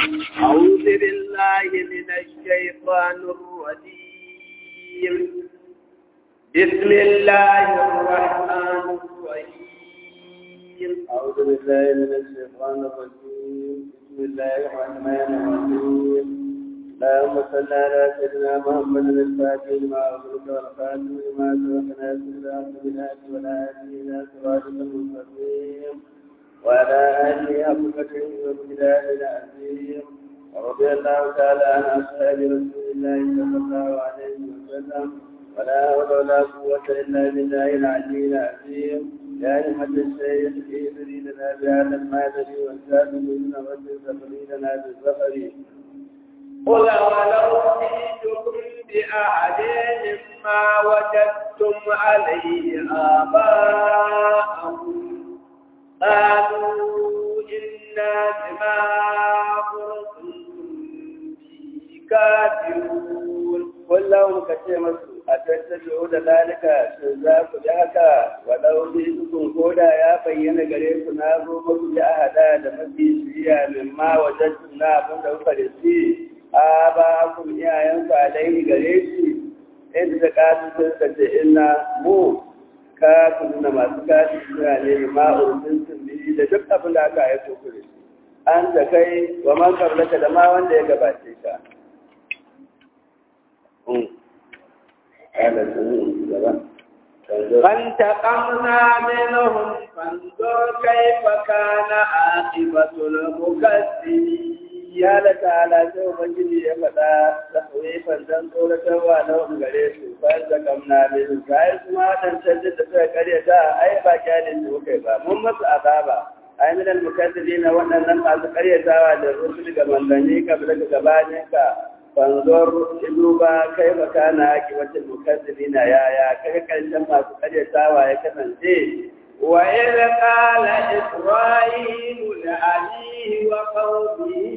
أعوذ بالله من الشيطان الرجيم بسم الله الرحمن الرحيم أعوذ بالله من الشيطان الرجيم بسم الله الرحمن الرحيم اللهم صل على سيدنا محمد الفاتح لما أغلق والخاتم لما سبق ناصر الحق بالهادي والهادي إلى صراطك المستقيم وعلى آله حق قدره وامتداد العظيم ورضي الله تعالى عن أصحاب رسول الله صلى الله عليه وسلم ولا حول ولا قوة إلا بالله العلي العظيم يا أيها الشيخ اهدني لنا بهذا المادر والسابقين والسابقين لنا بالظفر قل ولو جئتكم بأحد مما وجدتم عليه آباءكم قالوا إنا بما أرسلتم به كافرون قل لهم كتير أتتبعوا ذلك شزاك بهك ولو جئتكم كودا يا بين غريب نابو مكو جاهدا دمتي شريا مما وجدتم نابو دوكا دسي آباكم iyayenku alaihi gare shi inda ta kasu sun kace ina mu kasu nuna masu kasu suna ne ma'urfin sun biyu da duk abin da aka aiko kure an da kai wa man kablaka da ma wanda ya gabace ka فانتقمنا منهم فانظر كيف كان عاقبة المكذبين ya da ta'ala sai ubangiji ya faɗa da kawai dan tsoratarwa na wani gare su bayan da kamna ne su kayan su ma waɗancan da suka karya ta ai ba kyalin su kai ba mun masu azaba ai minal mukaddiri na waɗannan masu karyatawa da rusul ga manzanni ka bi daga gabanin ka fanzor duba kai ba kana haki wata mukaddiri na yaya kai karshen masu karyatawa ya kasance وإذ قال إسرائيل لأبيه وقومه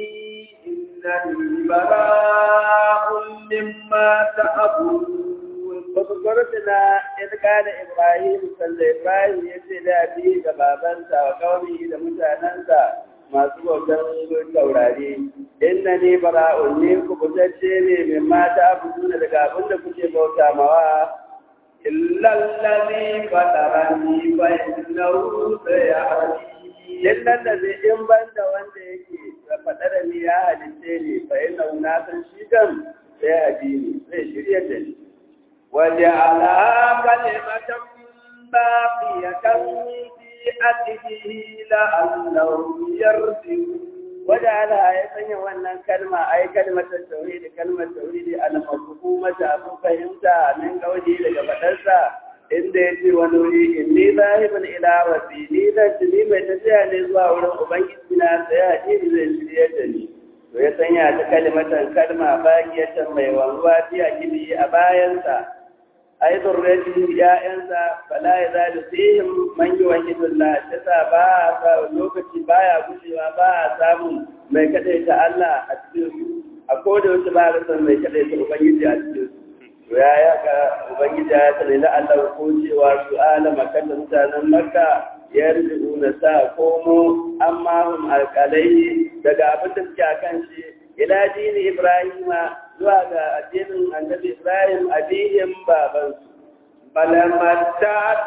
إنني براء مما تعبدون فذكرتنا إذ قال إبراهيم صلى إبراهيم يسير أبيه كبابنسا وقومه لمتاننسا masu bautan taurari inna ni bara'un ni ku butacce ne min mata abu daga abin da kuke bauta mawa إلا الذي فطرني فإنه سيهدين إلا الذي إن بند وند يكي فطرني يا هديتني فإنه ناسا شيكم سيهديني سيشريتني وجعلها كلمة باقية في أكله لعلهم يرجعون وجعلها يسني wannan kalma ai kalmatar tauhid kalmar tauhid al-mafhuma ta abu fahimta min kauli daga fadarsa inda yace wani wuri inni zahibun ila rabbi ni da ni mai tafiya ne zuwa wurin ubangiji na sai hadisi zai shirye da ni to ya sanya ta kalmatan kalma bagiyatan mai wanzuwa fi akili a bayansa ai zurriyati ya'yansa fala ya zalu fihim man yuwahhidullah tasa ba sa lokaci baya gushewa ba a samun mai kadaita Allah a cikin su a koda wasu ba a san mai kadaita ubangiji a cikin su to ya ya ga ubangiji ya tsare da Allah ko cewa su alama kan mutanen Makka ya na sa komo amma hum alqalai daga abin da suke akan shi ila dini Ibrahima zuwa ga addinin annabi Ibrahim addinin babansu. فلمتعت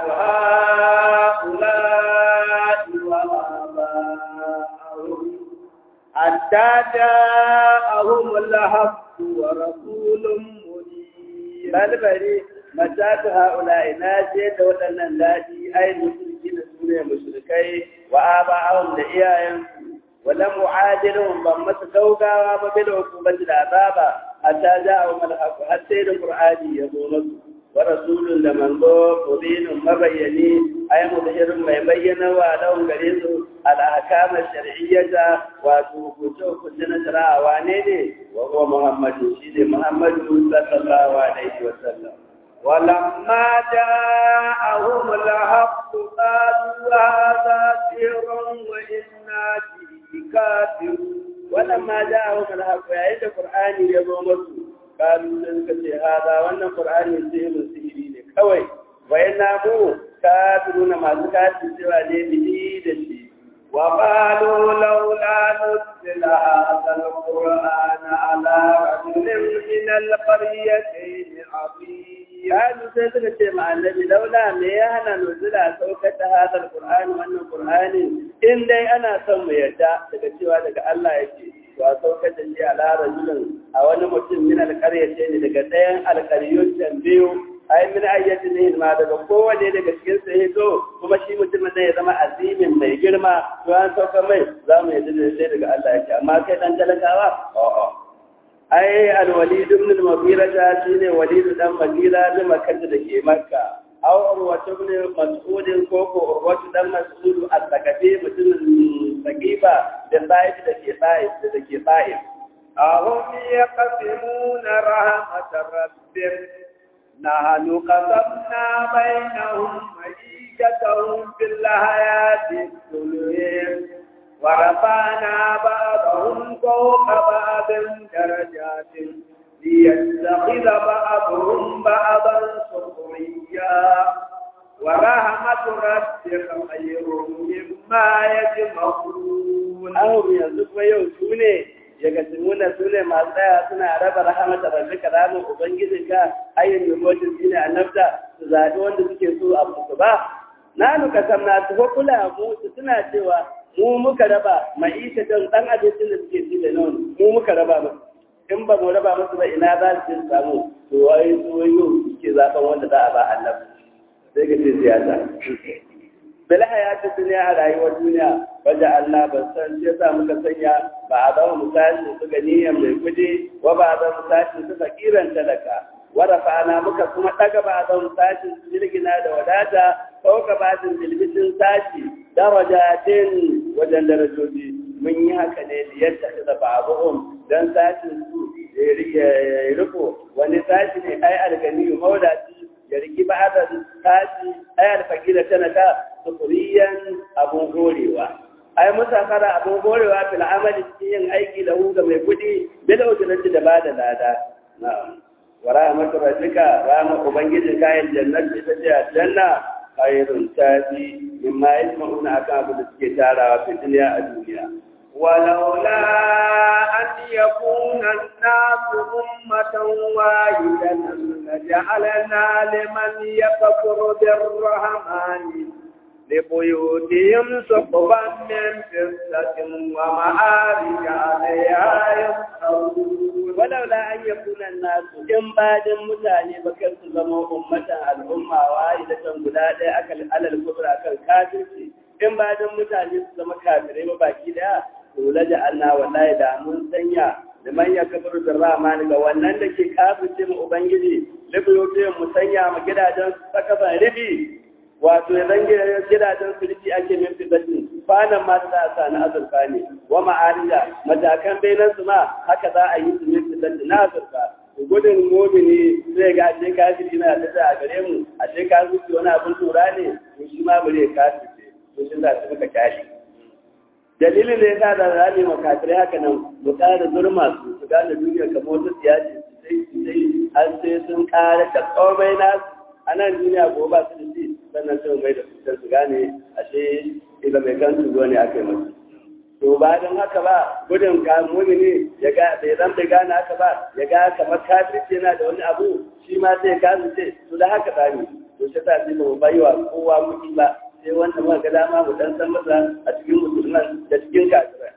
هؤلاء وآباءهم حتى جاءهم الحق ورسول منير بل بري متعت هؤلاء ناجية ودنا الذي أي مشركين سوريا مشركي وآباءهم لإياهم ولم أعادلهم بمس دوغا وبالعقوبة العذاب حتى جاءهم الحق حتى القرآن يقول ورسول لمن ذو مبين مبيني أي مظهر ما يبين ولهم قريب الأحكام الشرعية وتوكتو كتنا شرع وانيني وهو محمد شيد محمد صلى الله عليه وسلم ولما جاءهم الحق قالوا هذا سحر وإنا به كافرون ولما جاءهم الحق يا القرآن يزوم قالوا suka ce hada wannan qur'ani sihirin sihiri ne kawai wayanna mu kafiruna masu kafin cewa ne bihi da shi وقالوا لولا ننزل هذا القرآن على رجل من القريتين عظيم Kalu sai suka ce ma annabi laula me ya hana nuzula saukar da hadal Qur'ani wannan Qur'ani in dai ana son mu yarda daga cewa daga Allah yake to a saukar da shi ala rajulin a wani mutum min alqaryati ne daga ɗayan alqaryun can biyu ai min ayyati ne ma daga kowane daga cikin su ya zo kuma shi mutumin ne ya zama azimin mai girma to an saukar mai za mu yarda da sai daga Allah yake amma kai dan talakawa a'a ai alwalid ibn al-mughira da shine walid dan mughira da makka da ke makka aw urwatu ibn mas'ud ko ko urwatu dan mas'ud al-thaqafi mutumin sakifa da sa'id da ke sa'id da ke sa'id أهم يقسمون رحمة ربك نحن قسمنا بينهم معيشتهم في الحياة الدنيا ورفعنا بعضهم فوق بعض درجات ليتخذ بعضهم بعضا سخريا ورحمة ربك خير مما يجمعون ahum yanzu kuma yau su ne ya gasimuna su ne masu tsaya suna raba rahamata rabbika ramin ubangijinka ayyin numotin shine annabta su zaɓi wanda suke so a musu ba na nuka samna su ko kula mu su suna cewa mu muka raba ma'isha don ɗan abincin da suke ci da nan mu muka raba musu in ba mu raba musu ba ina za su samu to wai su wai yau suke zaɓen wanda za a ba annabi sai ka ce siyasa bil hayati dunya a rayuwar duniya wajen Allah ban san shi yasa muka sanya ba a zama misali su ganiyan mai kudi wa ba a zama misali su fakiran talaka wa rafa'ana muka kuma daga ba a zama misali su jirgina da wadata ko ka ba su bilbitin sashi darajatin wajen darajoji mun yi haka ne da yadda da ba'abuhum dan sashin su ya riko wani sashi ne ai alganiyu mawdaci ya riki ba da tashi ai alfakira tana ta sufuriyan abun gorewa ai musafara abun gorewa fil amali cikin yin aiki da hu ga mai kudi bil ujrati da ba da lada na'am wa rahmatu rabbika rahma ubangijin kayan jannati ita ce aljanna khairun tafi mimma yasma'una akan abu da suke tarawa fi duniya a duniya ولولا أن يكون الناس أمة واحدة لجعلنا لمن يكفر بالرحمن لبيوتهم سقفا من فضة ومعارج عليها يظهرون ولولا أن يكون الناس إن بعد متاني بكر زما أمة الأمة واحدة guda أكل على الكفر أكل كافر in ba don mutane su zama kafirai ba baki daya dole da Allah wallahi da mun sanya da manya kafir da rahman ga wannan da ke kafirce mu ubangiji libiyote mu sanya mu gidajen sakaban rufi wato ya zange gidajen su rufi ake min fitatin kwanan ma ta sa na azurfa ne wa ma'arija matakan bainan su ma haka za a yi su min fitatin na azurfa gudun mumini zai ga ashe kafiri na da a gare mu ashe kafiri wani abin tura ne to shi ma bare kafiri to shi za su muka kyale dalilin da ya sa da rami makafirai haka nan mu tsara zurma su su gane duniya kamar wata siyasi su sai su sai har sai sun kare da komai nasu a nan duniya ko ba su da shi sannan sai mai da fitar su gane ashe ila mai kan su ne aka yi masu to ba don haka ba gudun kamuni ne ya ga bai zan bai gane haka ba ya ga kamar kafirci yana da wani abu shi ma sai kafirce to da haka ba ne to shi ta sai ba mu baiwa kowa kuɗi ba sai wanda muka ga dama mu dan san masa a cikin musulman da cikin kafirai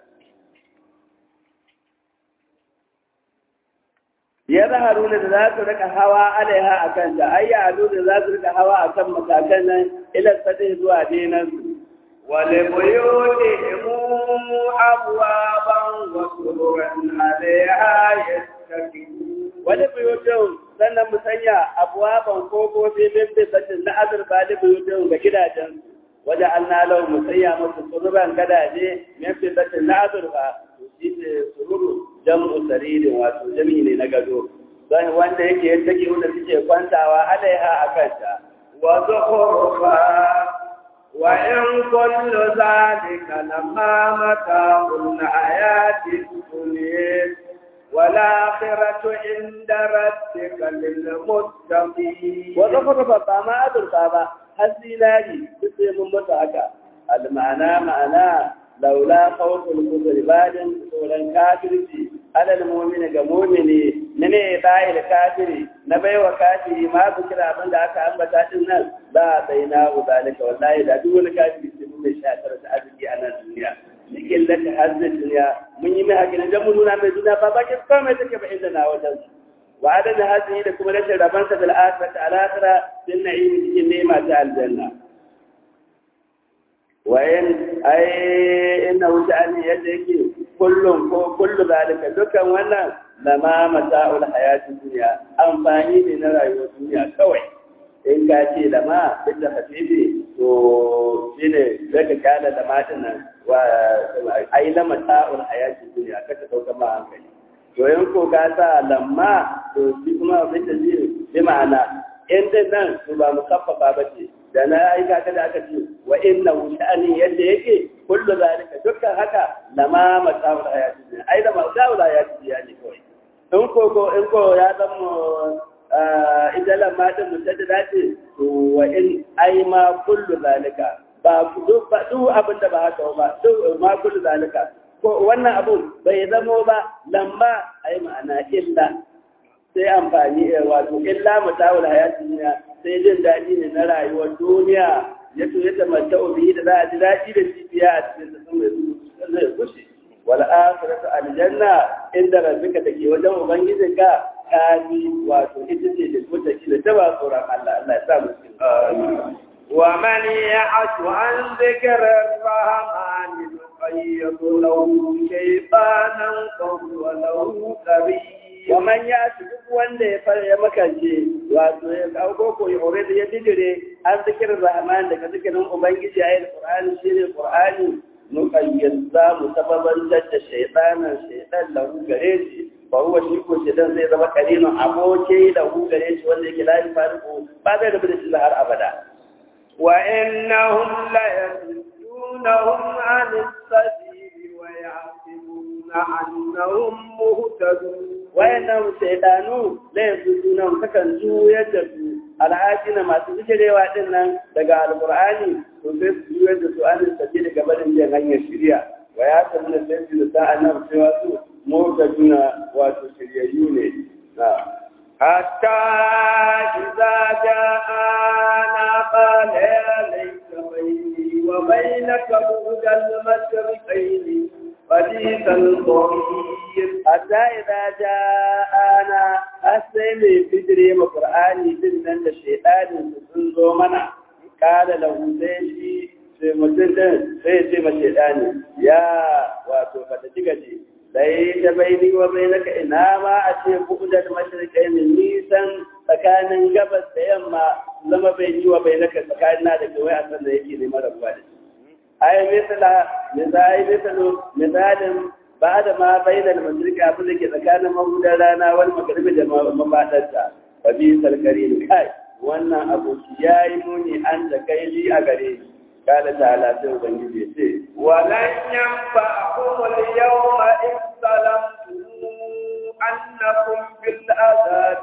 ya zaharu da za su rika hawa alaiha a kanta ai ya ado da za su rika hawa a kan matakan nan ilar sadai zuwa dinan su ولبيوتهم أبوابا وسررا عليها يتكئون wani buyutun sannan mu sanya abuwaban kofofi min bisatin na azurfa da buyutun ga gidajen wajen an nalau mu sanya musu sururan gadaje min bisatin na azurfa shi ne sururu jam'u saririn wato jami ne na gado don wanda yake yadda ke wanda suke kwantawa alaiha a kanta وزخرفا وإن كل ذلك لما متاع الحياة الدنيا والآخرة عند ربك للمتقين wata kurfa ba ma azurfa ba har zinari duk sai mun mutu haka almana ma'ana laula khawful kufri badin tsoron kafirci alal mu'mini ga mu'mini na ne da kafiri na baiwa kafiri ma ku kira abin da aka ambata din nan za a bai na zalika wallahi da duk wani kafiri sai mun mai shatar da arziki a nan duniya cikin laka hazzin duniya mun yi mai hakinan dan mun nuna mai duniya ba bakin komai take ba inda na wajen su wa adana hazihi da kuma rashin rabansa bil akhirati al akhirah din na'im cikin ni'ima ta aljanna wayan ai inna wujani yadda yake kullum ko kullu zalika dukan wannan lama mata'ul hayati dunya amfani ne na rayuwar duniya kawai in ka ce lama duk da hafifi to shine zaka kana lama din nan wa ai lama ta'ul hayati dunya kaka dauka ma hankali to in ko ka sa lamma to shi kuma abin da zai bi ma'ana in din nan to ba musaffafa ba ce da na aika ka da aka ce wa inna sha'ani yadda yake kullu zalika dukkan haka lama mata'ul hayati dunya ai da mata'ul hayati dunya ne kawai in ko ko in ko ya zama ita lamma din mutaddada ce to wa in ai ma kullu zalika ba duk ba duk abin da ba haka ba duk ma kullu zalika ko wannan abun bai zamo ba lamba ai ma'ana illa sai amfani wato illa mutawul hayati dunya sai jin daɗi ne na rayuwar duniya ya to ya tamatta bihi da za a ji daɗi da shi biya a cikin sa sun zai kushe wal akhiratu aljanna inda rabbika take wajen ubangijinka kafi wato ita ce da mutaki da taba tsoron Allah Allah ya sa mu cikin ومن يعش عن ذكر الرحمن نقيض له شيطانا فهو له قريب ومن يعش duk wanda ya fara ya makance wato ya kawo ko ya hore da ya dijire an zikirin rahman daga zikirin ubangiji ayi alqur'ani shine qur'ani nuqayyid za mu sababan da shaytanan shaytan lahu gare shi fa huwa shi ko shaytan zai zama kalilun aboki lahu gare shi wanda yake lafi fariqu ba zai rabu da shi har abada وإنهم ليصدونهم عن السبيل ويحسبون أنهم مهتدون wayannan shaidanu laifin sunan kakan juyar da su al'adina masu zikirewa din nan daga alkur'ani to sai su juyar da su an sabi daga barin jin hanyar shirya wa ya sabu da sai su da annabi cewa su mota juna wato shiryayyu ne حتى إذا جاءنا قال يا ليت بيني وبينك بعد المشرقين حديث الضمير حتى إذا جاءنا أسمي بدري مقرآني بالنن الشيطان سنزو منا قال له سيشي sai mutum ɗin sai ce ma shaidani ya wato ka ta gaji sai ta bai ni wa bai naka ina ma a ce buɗar mashirkai min nisan tsakanin gabas da yamma zama bai ni wa bai naka tsakanin na da kawai a san da yake neman rabuwa da shi ai misala misali misalu misalin ba da ma bai da mashirka abin da ke tsakanin mahudar rana wani magaribi da mafaɗarta ba bi sarkari kai wannan abu ya yi muni an da kai li a gare ni قال تعالى سوى بنجي ولن ينفعكم اليوم إذ ظلمتم أنكم بالعذاب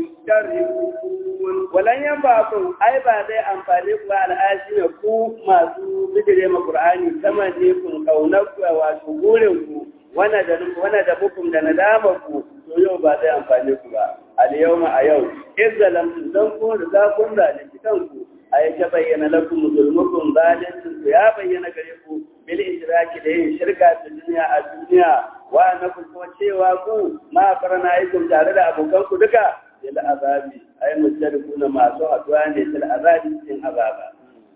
مشتركون ولن ينفعكم أي بعد أنفالكم على آشنا كو ما سو بدري ما قرآني كما جيكم كونك وشغولكم wana da wana da bukum da nadamarku to yau ba zai amfane ku ba al yawma a yau izzalam dan kun riga kun zalunci kanku ay ta bayyana lakum zulmukum zalimin ya bayyana gare ku bil ishraki da yin shirka ta duniya a duniya wa annakum kuma cewa ku ma farana aikum tare da abokan ku duka bil azabi ay mustarikuna masu haduwa ne bil azabi cikin azaba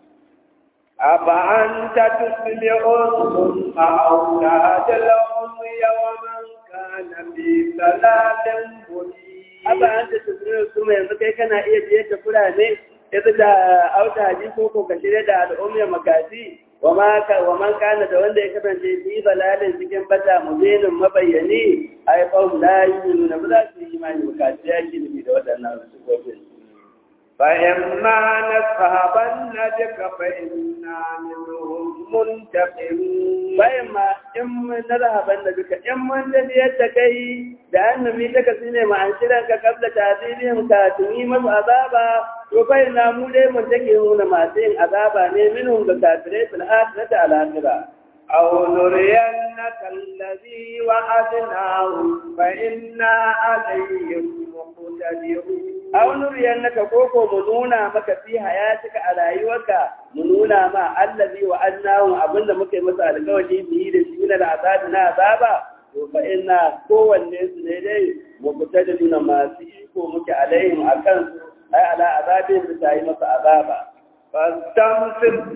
أفأنت تسمع الصم أو تهدى العمي ومن كان في ضلال مبين Aba an ta tafiya su mai yanzu kai kana iya biyar da fulani ita da auta haji ko ko ka shirya da al'ummar makafi wa man kana da wanda ya kasance fi balalin cikin bata mubinin mabayyani ai qawm la yu'minuna ba za su yi imani makafi ya ke nufi da waɗannan sifofin فإما نذهبن بك فإنا منهم منتقمون bayan ma in mun nazhaban da duka in mun tafiyar da kai da annabi ta kasi ne ma an shirin ka kabla tazibin ka tuni masu azaba to fa ina mu dai mun take nuna masu yin azaba ne minhum ga kafirai fil akhirati al akhirah أو نرينك الذي وعدناهم فإنا عليهم مقتدرون aw nuriyannaka koko mu nuna maka fi hayatika a rayuwarka mu nuna ma allazi wa annahu abinda muka yi masa alƙawari biyi da shi na azabi na azaba to fa inna kowanne su ne dai mu fita da nuna masu iko muke alaihim akan su ai ala azabin da ta yi masa azaba فاستمسك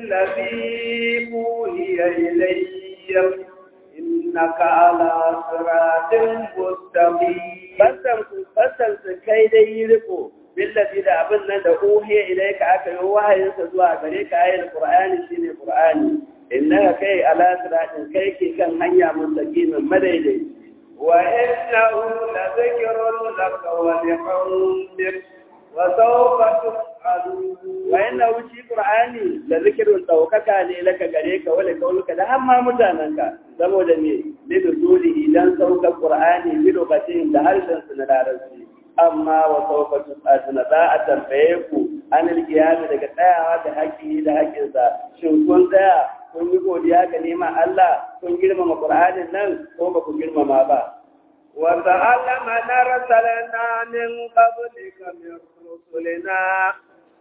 بالذي أوحي إليك إنك على صراط مستقيم Fassan su kai dai yi riko, billafi da abin nan da uhiya ilai ka aka yi wahayinsa zuwa gare ka ayin Qur'ani shine Qur'ani. Inna kai ala siratin kai ke kan hanya mustaqimin madaidai. وإنه لذكر لك ولقومك وسوف تسألون Wa inna wuci Qur'ani da zikirin ɗaukaka ne laka gare ka wale kaunuka da hamma mutanenka saboda me lidu dole idan saukar Qur'ani bi lokacin da harshen su na larabci amma wa sauka tusatuna za a tambaye ku an alkiyami daga tsayawa da haƙƙi da haƙƙinsa shin kun tsaya kun yi godiya ga neman Allah kun girmama Qur'anin nan ko ba ku girmama ba وسأل من أرسلنا من قبلك من رسلنا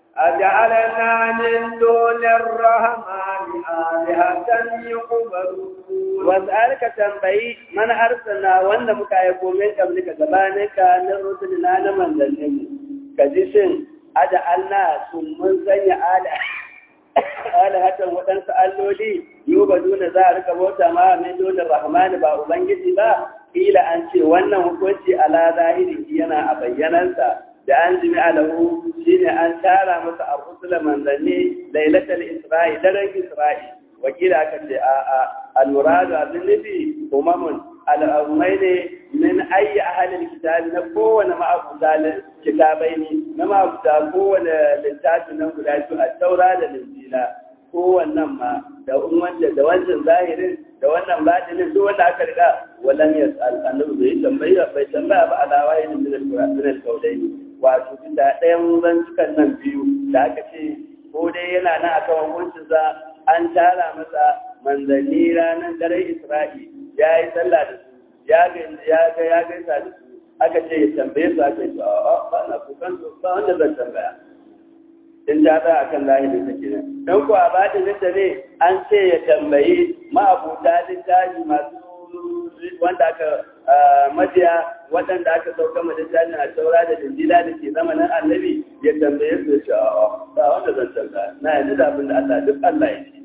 أجعلنا من دون الرحمن آلهة يقبلون was'alka tambayi man arsalna wanda muka aiko min kablika gabanin ka na rusulina na manzannin mu ka ji shin ada Allah sun mun sanya ala ala hatan waɗansu alloli yau ba duna za a rika bauta ma min dole rahmani ba ubangiji ba kila an ce wannan hukunci ala zahiri yana a bayyanansa da an jimi alahu shine an tara masa a rusula manzanni lailatul isra'i daren isra'i wakila aka ce a a al-muradu abin nufi umamun al'ummai ne min ayi ahalin kitabi na kowane ma'abuta kitabai ne na ma'abuta kowane littafi nan guda biyu a taura da linjila kowannan ma da wanda da wancan zahirin da wannan batinin duk wanda aka riga walam yas'al annabi bai tambaya bai tambaya ba ala wahidin min al-qur'an min al-qawlayn wato da ɗayan zantukan nan biyu da aka ce ko dai yana nan akan hukuncin sa an tara masa manzanni ranar dare Isra'i ya yi sallah da su ya ga ya gaisa da su aka ce ya tambaye su aka ce a ba na kukan su ba wanda zan tambaya in ta tsaya akan lahirin ta kenan don ko a bada nita ne an ce ya tambayi ma'abuta littafi masu wanda aka majiya waɗanda aka sauka ma littafin a saura da dindila da ke zamanin annabi ya tambaye su ya ce a ba wanda zan tambaya na yanzu da abin da Allah duk Allah ya ce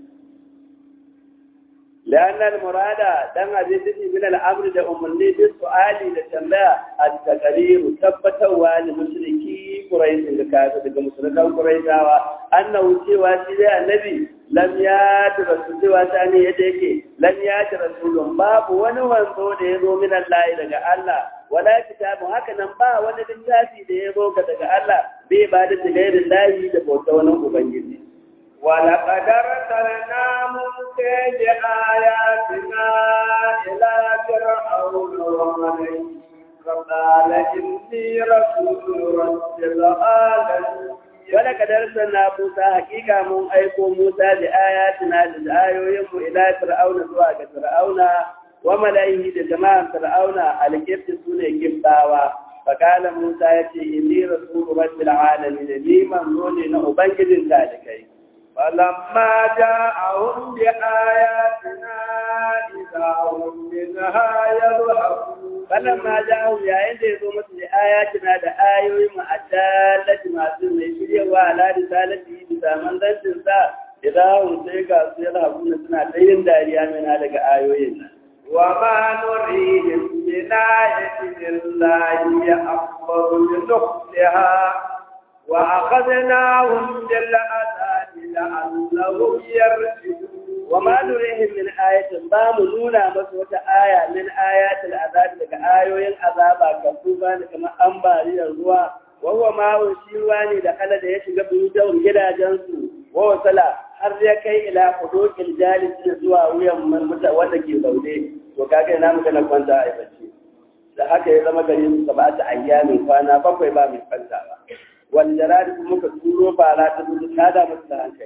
لأن المراد دم بذل من الأمر ده أمني بالسؤال لتنبأ التقرير ثبتوا لمشركي قريش الكافر ده مشركا قريشا أنه سوى سيدي النبي لم يات رسول سوى ثاني يديك لم يات رسول باب ونوانزو ده يزو من الله لغا الله ولا كتاب هكذا با wani littafi da ya zo daga Allah bai ba da tsibirin layi da bauta wani ubangiji ولقد أرسلنا موسى بآياتنا إلى فرعون وملئه فقال إني رسول رب العالمين ولقد أرسلنا موسى حقيقة من أيكو موسى بآياتنا للآيوين إلى فرعون زواج فرعون وملئه لجماعة فرعون على كيف سنة كفتاوى فقال موسى يتي إني رسول رب العالمين لي من روني نأبنجد ذلك فلما جاءهم بآياتنا إذا هم منها يضحكون فلما جاءهم يا عند يزوم بآياتنا da ayoyin mu addallati masu mai shiryawa ala risalati bisa manzancin sa idan sai ga su yana hakuna suna ta yin dariya mina daga ayoyin nan وما نريهم من آية إلا هي أكبر من أختها وأخذناهم بالعذاب لعلهم يرجعون وما نريهم من آية بام نونا مسوة آية من آيات العذاب لك آيوين عذابا كفوفا كما أنباري الروا وهو ما شيواني دخل da ya shiga buyutawar gidajensu wa sala har ya kai ila hudukil jalis zuwa wuyan mutum wanda ke zaune to kaga ina muka na kwanta a bacci da haka ya zama gari su ba ta ayyamin kwana bakwai ba mai kwanta ba wanda rari muka turo fara ta zuci ta da musu da hankali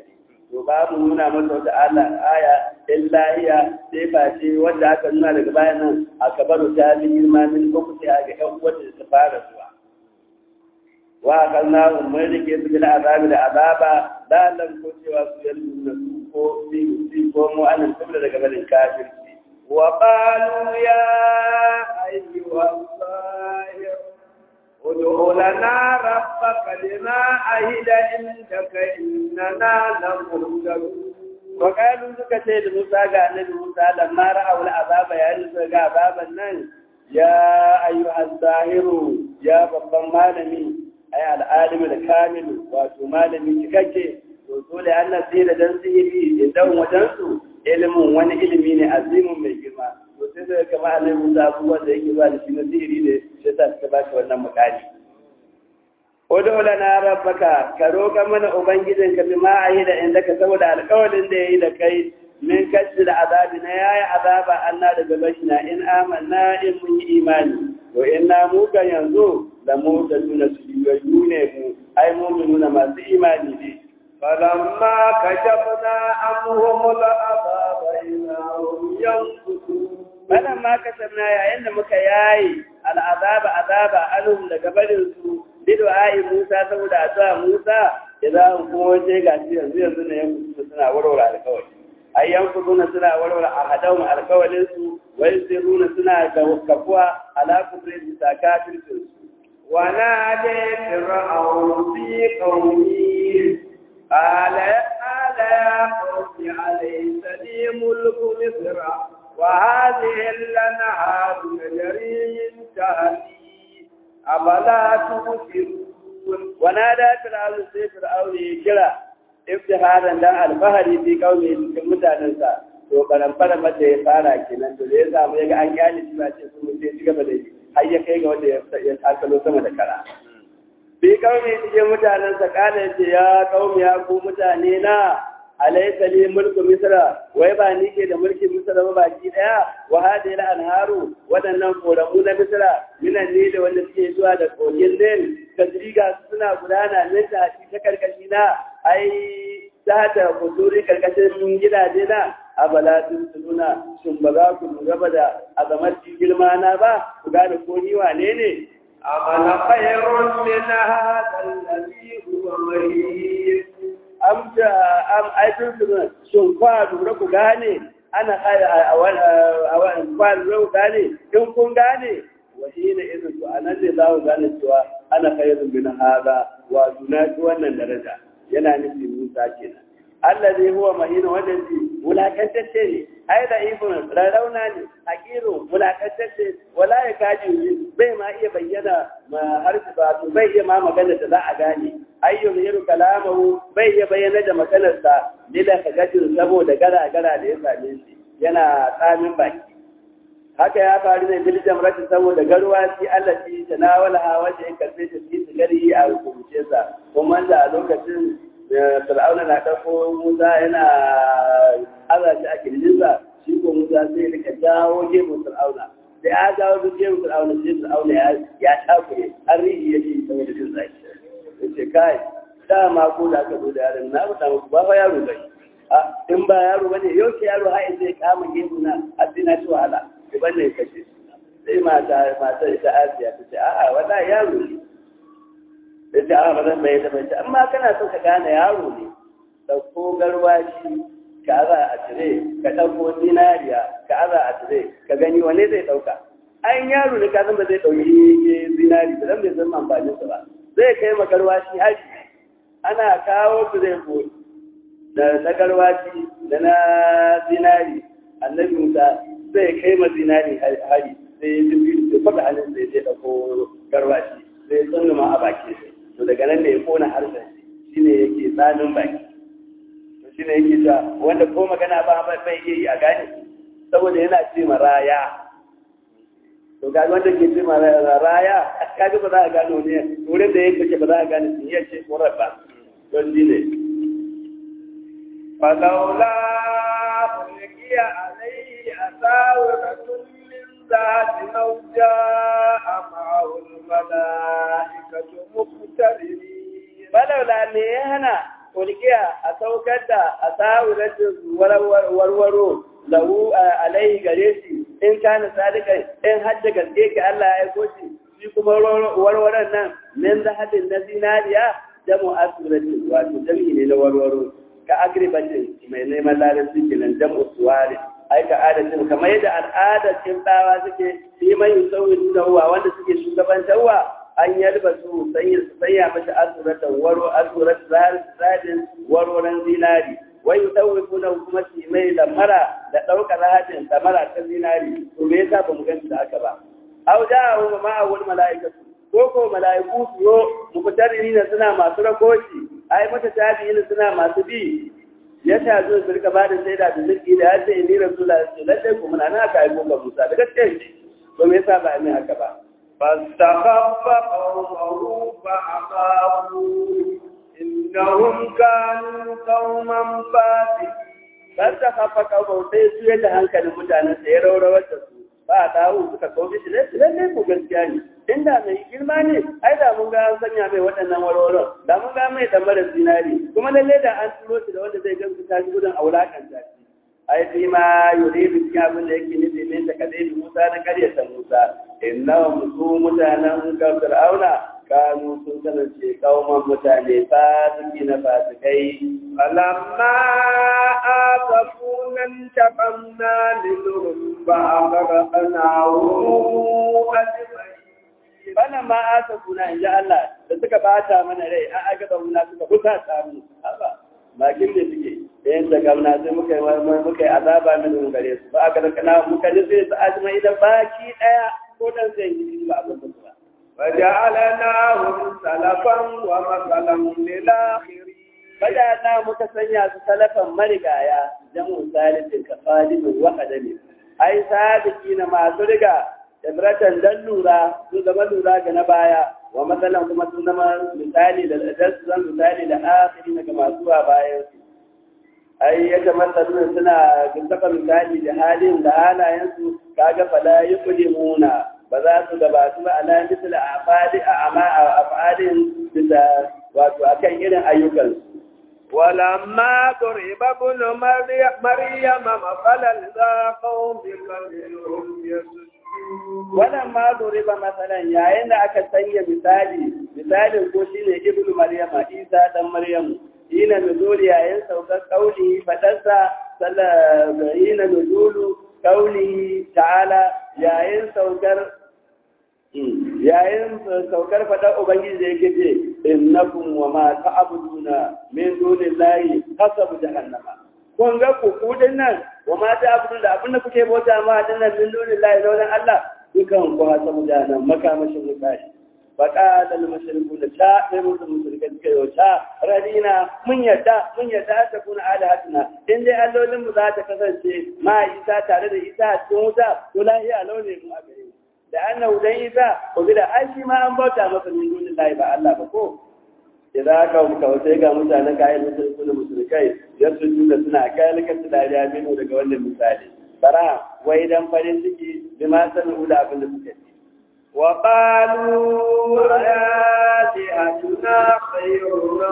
to babu nuna masa wata ala aya illa hiya sai face wanda aka nuna daga bayan nan aka baro ta bi girma min uku sai ga ɗan wanda ta fara zuwa wa akalna umar da ke su bil azabi da azaba da lam ko cewa su yalmu na su ko bi ko mu anan sabda daga barin kafirci وقالوا يا أيها الظاهر ادع لنا ربك لما عهد عندك إننا لمهتدون وقالوا suka ce da Musa ga annabi Musa lamma ra'aw al'azaba ya nufa ga azaban nan ya ayyuhal zahiru ya babban malami ay al'alimu da kamilu wato malami cikakke to dole Allah sai da dan sihiri idan wajen su ilimin wani ilimi ne azimin mai girma to sai da kama annabi Musa abubuwan da yake ba da shi na sihiri ne sai ta suka ba shi wannan mukali Odo lana rabbaka ka roƙa mana ubangijin ka bi ma ayi da inda ka saboda alƙawarin da yayi da kai min kashi da azabi na yayi azaba anna daga bashina in amanna in mun yi imani to inna mu kan yanzu da mu da tuna su yi ne mu ai mu'minuna masu imani ne فلما كشفنا عنهم العذاب إذا هم ينكثون Balan ma kasarna yayin da muka yayi al'azaba azaba anhum daga barin su bidu ayi Musa saboda addu'a Musa idan kuma wace ga shi yanzu yanzu ne yanku suna warware alƙawari ai yanku suna suna warware ahadahum alƙawarin su wai sirruna suna da kafuwa ala kufrin sakatin su ونادي فرعون في قومه قال قال يا قوم أليس لي ملك مصر وهذه الأنهار تجري من تحتي أفلا تبصرون ونادى فرعون sai fir'aun ya kira iftiharan dan alfahari fi qaumi cikin mutanensa to karan fara mata ya fara kenan to da ya samu ya ga an kyale shi ba ce sun sai ci gaba da yi har ya kai ga wanda ya takalo sama da kara bi qaumi cikin mutanensa kana ce ya qaumi ya ku mutane na alaysa li mulku misra wai ba ni ke da mulkin misra ba baki daya wa hadhihi al-anharu wadannan koramu na misra minan ne da wanda suke zuwa da kogin nil kadriga suna gudana ne ta ta karkashi na ai ta ta kuduri karkashin gidaje na abala sun suna shin ba za ku lura ba da azamar girma na ba ku gane ko ni wane ne أمل خير من هذا الذي هو مهين am da am aikin su shin kwa lura ku gane ana a wani kwa lura ku gane in kun gane wahi ne irin su anan ne za ku gane cewa ana khairun min hada wa dunati wannan daraja yana nufin Musa kenan Allah zai huwa mahina wanda shi wulakantacce ne ai da ibn rarrauna ne hakiru wulakantacce wala ya kaji bai ma iya bayyana ma harfi ba to bai iya ma magana da za a gane ayyun yiru kalamahu bai iya bayyana da maganarsa lila kagajin saboda gara-gara da ya same shi yana tsamin baki haka ya faru ne bil jamrati saboda garuwa shi Allah shi tanawala wanda ya karbe ta shi gari a hukunce sa kuma da a lokacin Fir'auna na ɗauko Musa yana aza shi a kirjinsa shi ko Musa sai rika jawo gemun Fir'auna da ya jawo duk gemun Fir'auna sai Fir'auna ya takure har rihi yake saboda jin zaki ya ce kai dama ko da aka zo da yaron na faɗa muku ba fa yaro bai a in ba yaro bane yau ke yaro har zai kama gemu na har sai na ci wahala ki banne kashe sai mata mata ita Asiya ta ce a'a wallahi yaro ne da ta a bazan bai da bai amma kana son ka gane yaro ne ɗauko garwashi ka aza a tire ka ɗauko zinariya ka aza a tire ka gani wane zai ɗauka an yaro ne ka san ba zai ɗauki zinari ba zan bai san amfanin sa ba zai kai ma garwashi hari ana kawo su zai ko da na garwashi da na zinari annabi musa zai kai ma zinari hari sai ya tafi da faɗa halin sai zai ɗauko garwashi sai ya ma a baki sai to daga nan ne ya kona harshen shi ne yake tsanin baki to shi ne yake cewa wanda ko magana ba bai iya yi a gane saboda yana ce ma raya to ga wanda ke ce ma raya kaga ba za a gano ne wurin da yake ba za a gane sun iya ce ko rabba don shi ne فلولا ألقي عليه أساورة من ذات لو جاء معه الملائكة مقترنين falaula me ya hana kulkiya a saukar da a sa'uratin warwaro lahu alaihi gare shi in kana sadika in hadda gaske ki Allah ya aiko shi shi kuma warwaron nan min zahabin na zinariya jamu asuratin wato jami'i ne na warwaro ka agribatin mai neman larabci kenan jamu suwari ai ka adatin kamar yadda al'adar kimbawa suke yi mai yusawin da wanda suke shugabantarwa an yalba su sanya su sanya mashi azuratan waro azurat zadin waroran zinari wai yusawwi kuna kuma su mai lamara da ɗaukar hadin lamara ta zinari to me yasa ba mu gani da aka ba au da hu ma awul malaikatu ko ko malaiku su yo muqtarinina suna masu rakoci ai mata tabi'in suna masu bi ya ta zo su rika ba da shaida da zirki da ya ce ni rasulullahi sallallahu alaihi wasallam na aka aiko ga Musa da gaskiya to me yasa ba mai haka ba فاستخف قومه فأخافوا إنهم كانوا قوما فاسقين فاستخف قومه sai su yadda hankalin mutanen sai ya raurawar da su ba a dawo suka kawo shi ne lalle ko gaskiya ne inda mai girma ne ai da mun ga an sanya mai waɗannan warwaron da mun ga mai damarar zinari kuma lalle da an turo shi da wanda zai gamsu ta shi gudun aulakan ta ai fi ma yuridu cikin abin da yake nufi min ta kadai da Musa na karyata Musa innahum su mutanen ka Fir'auna kanu sun kasance kauman mutane fasiki na fasikai فلما آسفونا انتقمنا منهم فأغرقناهم أجمعين bana ma asa kuna in ji Allah da suka bata mana rai an aka da muna suka kusa samu haba bakin da suke da yadda gamna sai muka yi muka yi azaba min gare su ba aka da kana muka ji sai su ajmai da baki daya ko dan sai yi ba abin da ba فجعلناهم سلفا ومثلا للآخرين Bada na muka sanya su salafan marigaya jamu salisin ka falimin wa adami ai sadiki na masu riga ibratan dan lura sun zama lura ga na baya wa matsalan kuma sun zama misali da su zan misali da akiri ga masu a bayan su ai ya kamata suna suna saka misali da halin da halayensu kaga fala yuqlimuna ba za su gabatu ba ala misali a fadi a ama a afadin bisa wato akan irin ayyukansu ولما ضرب ابن مريم مثلا ذا قوم منهم يسجدون wannan ma ba masalan yayin da aka sanya misali misalin ko shine ibnu maryama isa dan maryamu ina nuzuli yayin saukar kauli fadarsa sallallahu ina nuzulu kauli ta'ala yayin saukar yayin saukar fadar ubangiji da yake ce innakum wa ma ta'buduna min dunillahi hasabu jahannama kun ga ku kudin nan wa ma ta'buduna da abin da kuke bauta ma dinnan min dunillahi da wannan Allah dukan ku hasabu jahannama makamashin mutane faƙa da mashirku da ta ɗaya musu musulka suka yi wata radina mun yarda mun yarda ta kuna ala hatina in dai allolin mu za ta kasance ma isa tare da isa a cikin wuta to lahiya launin mu a gare da annahu dan isa ko da ai shi ma an bauta masa min dunin lahi ba Allah ba ko idan ka muka sai ga mutanen kayan musulku da musulkai ya su da suna kalkar su dariya minu daga wannan misali bara wai dan farin ciki bi ma sanu da abin da suka ci وقالوا آلهتنا خير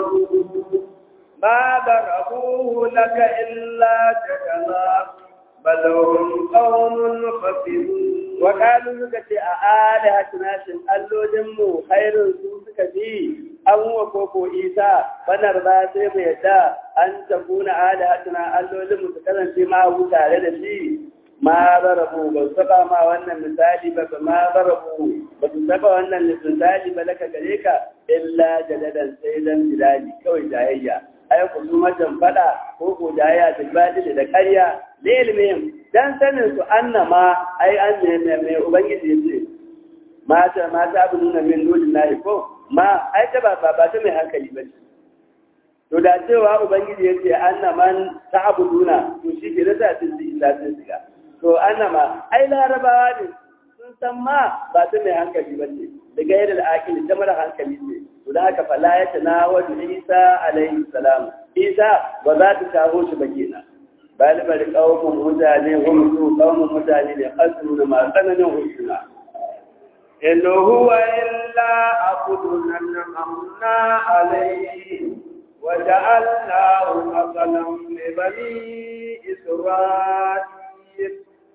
ما ضربوه لك إلا جدلا بل هم قوم خسرون وقالوا suka ce a alihatuna shin allodinmu khairun su suka fi an wa koko isa banar ba sai mu yadda an tafuna alihatuna allodinmu su kasance ma tare da shi ma zarabu ba su saba ma wannan misali ba ma zarabu ba su saba wannan misali ba laka gare ka illa jadadan sai dan bilali kawai jayayya ai ku su majan fada ko ko jayayya bilbali da ƙarya da ilmin dan sanin su annama ai an ne mai ubangiji yace mata mata abu nuna min dole na ko ma ai ta ba ba ta mai hankali ba to da cewa ubangiji yace annaman ta'buduna to shi ke da ta tsinci illa sun shiga to annama ai larabawa ne sun san ma ba ta mai hankali ba ce da gairar al'akili ta mara hankali ce to da haka fala ya tana wajen isa alaihi salam isa ba za ta shaho shi ba kenan balibar kawun mutane wani su kawun mutane ne kasuru da masu tsananin husuna إن هو إلا عبد أنعمنا عليه وجعلناه مثلا لبني إسرائيل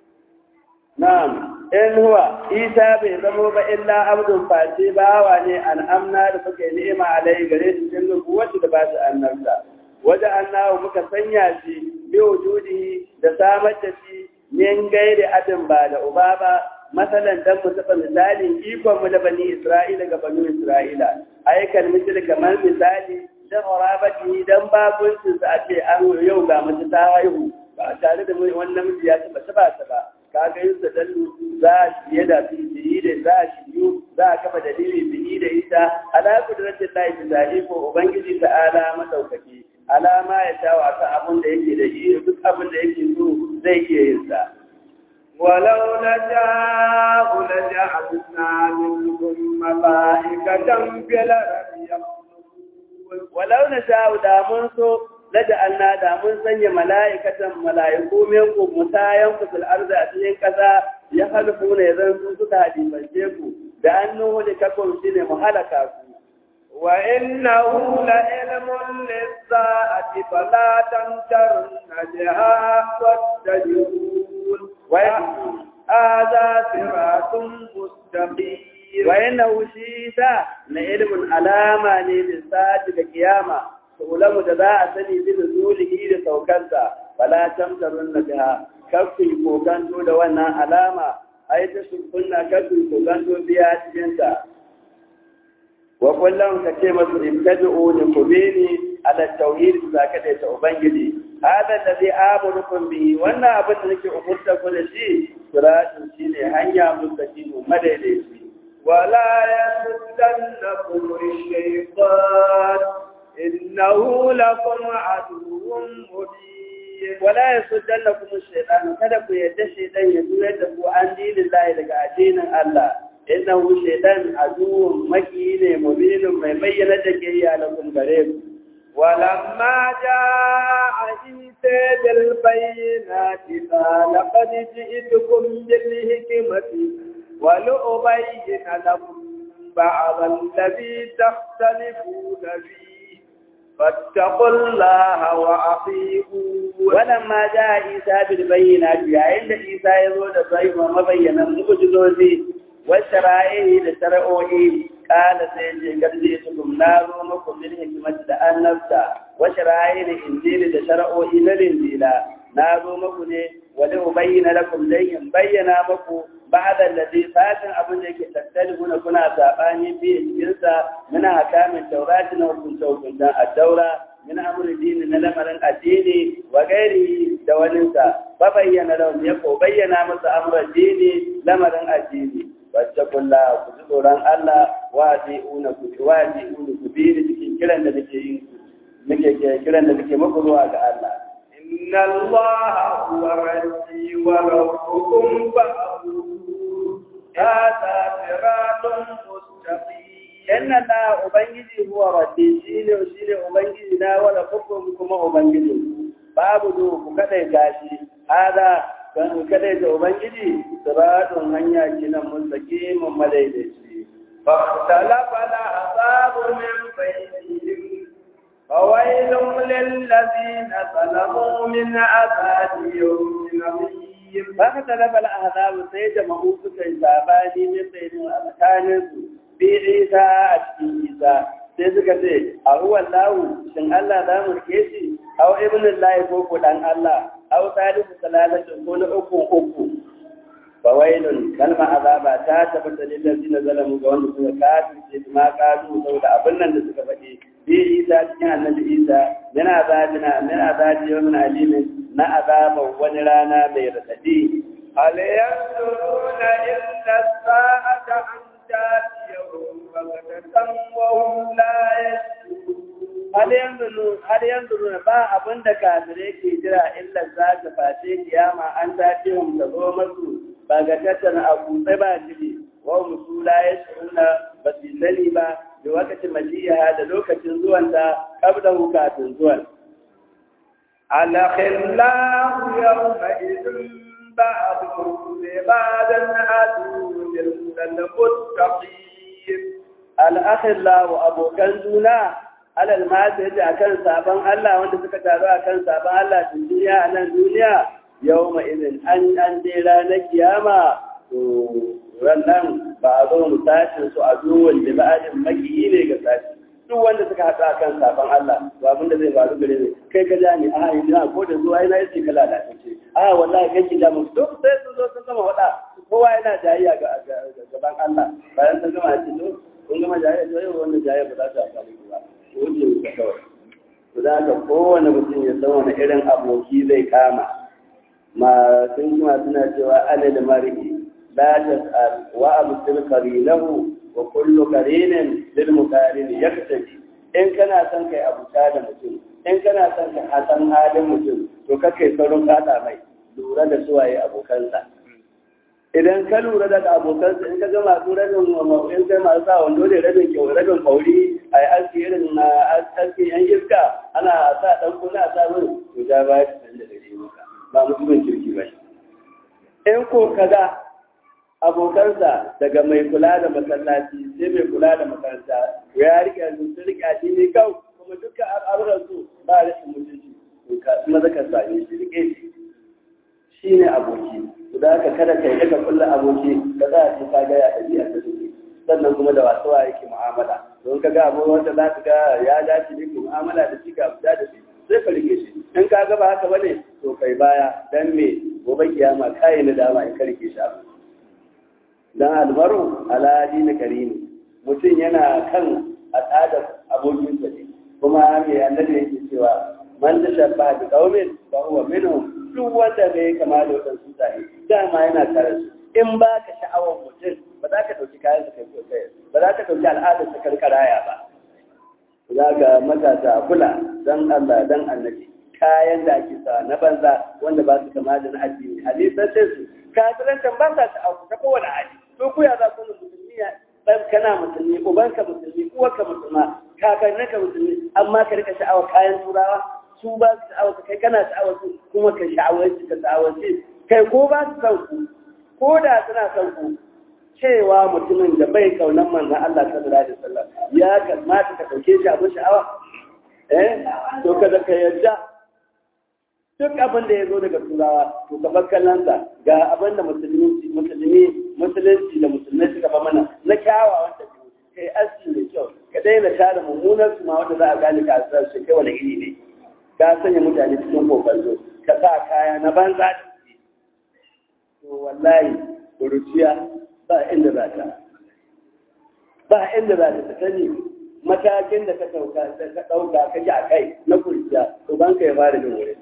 نعم in huwa isa bai zamo ba illa abdun face bawa ne an amna da suka yi ni'ima alai gare shi cikin nubuwatu da ba su annabta wajen annahu muka sanya shi bi wujudihi da samar da shi min gairi adin ba da uba ba masalan dan mu saba misalin ikon mu da bani isra'ila ga bani isra'ila aikan misali kamar misali da urabati dan babuncin sa a ce an yau ga mace ta haihu ba tare da wani namiji ya taba taba ta ba kaga yin sa dallu za a shiye da biyi da za a shiyu za a kafa dalili biyi da ita ala kudratin lahi bizahi ko ubangiji ta'ala madaukaki alama ya sha wa kan abin da yake da shi duk abin da yake so zai iya yin sa ولو نشاء لجعلنا منهم ملائكة في الأرض walau na sha'u da mun so laja anna da mun sanya mala'ikatan mala'iku min ku mutayan ku fil ardi a cikin kasa ya halfu ne zan su suka hadifance ku da annu da kakon shine mu halaka ku وإنه لعلم للساعة فلا تمترن بها واتبعون هذا صراط مستقيم wa innahu shi ta na ilmin alama ne da sa'ati da kiyama ulamu da za a sani bi da zulihi da saukansa fala tamtarun na biha kafi kokanto da wannan alama ai ta sunna kafi kokanto biya cikin ta wa kullum ka ce masu ibtad'u ni kubini ala tauhid za ka da ta ubangiji hada alladhi amurukum bihi wannan abin da nake umurta ku da shi siratun shine hanya mustaqim madaidaici ولا يصدنكم الشيطان إنه لكم عدو مبين ولا يصدنكم الشيطان kada ku yadda shaytan ya juyar da ku an dinin Allah daga addinin Allah innahu shaytan aduwwun maki ne mubinun mai bayyana da ke yi alakum gare ku ولما جاء عيسى بالبينات قال قد جئتكم بالحكمة ولأبين لكم بعض الذي تختلفون فيه فاتقوا الله وأطيعون ولما جاء عيسى بالبينات yayin da Isa ya zo da sai mabayyanan mu'jizozi wa shara'ihi da shar'o'i kala sai je garje su kum na zo muku bil hikmati da annabta wa shara'ihi da injili da shar'o'i na linjila na zo muku ne wa li ubayyana lakum dai in bayyana muku ba'da alladhi satin abin da yake tattalihuna kuna sabani bi cikin sa muna hakamin taurati na hukunta hukuntan ad-daura min amri dini na lamarin addini wa gairi da waninsa ba bayyana lahum ya ko bayyana masa amran dini lamarin addini wattaqulla ku ji tsoron Allah wa una ku wa una ku bi da cikin kiran da nake yin nake kiran da nake muku zuwa ga Allah إن الله هو ربي وربكم فاعبدوه هذا صراط مستقيم inna la ubangiji huwa rabbi shine shine ubangiji na wala hukum kuma ubangiji babu do ku kadai gashi hada kan kadai da ubangiji siratun hanya kinan mustaqimin madaidaici فاختلف الأحزاب من بينهم فويل للذين ظلموا من عذاب يوم عظيم فاختلف الأحزاب سيد مهوك كيساباني من بين أمكانه bi isa a cikin isa sai suka ce a ruwan lawu shin Allah za mu rike shi aw ibn lahi ko ko dan Allah aw salisu salalatin ko na uku uku fawailun kalma azaba ta tabbata lil ladina zalamu ga wanda suka kafirce ma kalu saboda abin nan da suka faɗi bi isa cikin annabi isa yana azabina min azabi yawmin alimin na azaba wani rana mai radadi هل ينظرون إلا الساعة أن تأتيهم بغتة وهم لا يشعرون har yanzu har yanzu ba abin da kafirai ke jira illa za ta face kiyama an tace mu ta zo masu ba ga tattana a kutsai ba jiri wa musula ya shuna ba su sani ba da wakacin majiya da lokacin zuwanta kabda kafin zuwan الأخلاء يومئذ بعضهم لبعض عدو إلا المتقين al'akhillahu abokan juna alal ma ta yace akan sabon Allah wanda suka taru akan sabon Allah a duniya a nan duniya yawma idin an an je ranar kiyama to wannan ba a zo mu tashin su a duwan da ba'adin makiyi ne ga sashi duk wanda suka haɗu akan sabon Allah to abin da zai faru gare ne kai ka ja ni a ina ko da zuwa ina yace kala da ce a wallahi kai ki ja mu duk sai sun zo sun gama wada kowa yana jayayya ga gaban Allah bayan sun gama ce to kun gama jayayya to yau wannan jayayya ba za ta amfani ku ba ko wuce ku kawai to da haka kowane mutum ya san wani irin aboki zai kama ma sun kuma suna cewa ana da mariki la tas'al wa absil qarinahu wa kullu qarinin lil muqarin yaktaji in kana son kai abuta da mutum in kana son ka hasan halin mutum to kakai saurin kada mai lura da suwaye abokansa idan ka lura da abokansa in ka ga masu rabin in kai masu sa wando da rabin kyau rabin kauri a yi aski irin na aski yan iska ana sa dan kuna a sa min to ja ba ya san da gare maka ba mutumin kirki ba in ko ka ga abokansa daga mai kula da masallaci sai mai kula da makaranta ya rike su sun rike addini kau kuma dukkan al'amuran su ba rashin mutunci to ka maza ka same shi rike shi shine aboki da haka kada ka yi ka kulla aboki ka za a ce ka ga ya ɗabi'a ta suke sannan kuma da wasu wa yake mu'amala don ka ga abu wanda za ka ga ya dace ne ku mu'amala da shi ka fita da shi sai ka rike shi in ka ga ba haka bane to kai baya dan me gobe kiyama kai na dama in ka rike shi abu dan almaru ala dini karimi mutum yana kan al'adar abokinsa ne kuma me annabi yake cewa man tashabba bi qaumin fa huwa minhum duk wanda bai kama da wadansu mutane dama yana tare su in ba ka sha'awar mutum ba za ka ɗauki kayan kai ko kai ba za ka ɗauki al'adar sa karkaraya ba za ka matasa a kula dan Allah dan annabi kayan da ake sa na banza wanda ba su kama da na addini hadisan su kafiran can ba sa sha'awa ta kowane hali to ku ya za ku musulmi dan kana musulmi ubanka musulmi uwarka musulma kakanninka musulmi amma ka rika sha'awar kayan turawa su ba su sha'awar kai kana sha'awar su kuma ka sha'awar su ka sha'awar su kai ko ba su san ku ko da suna san ku cewa mutumin da bai kaunan manzon Allah sallallahu alaihi wasallam ya kamata ka dauke shi abin sha'awa eh to kada ka yarda duk abin da ya zo daga turawa to ka bar kallonsa ga abin da musulmi musulmi musulunci da musulmai suka ba mana na kyawawan tafiya kai aski mai kyau ka daina tara mummunan su ma wanda za a gane ka asar shi kai wani iri ne ka sanya mutane cikin kokarzo ka sa kaya na banza to wallahi kuruciya ba inda za ta ba inda za ta ta sani matakin da ka ɗauka ka ɗauka ka ji a kai na kurciya to ban ka ya fara jin wurin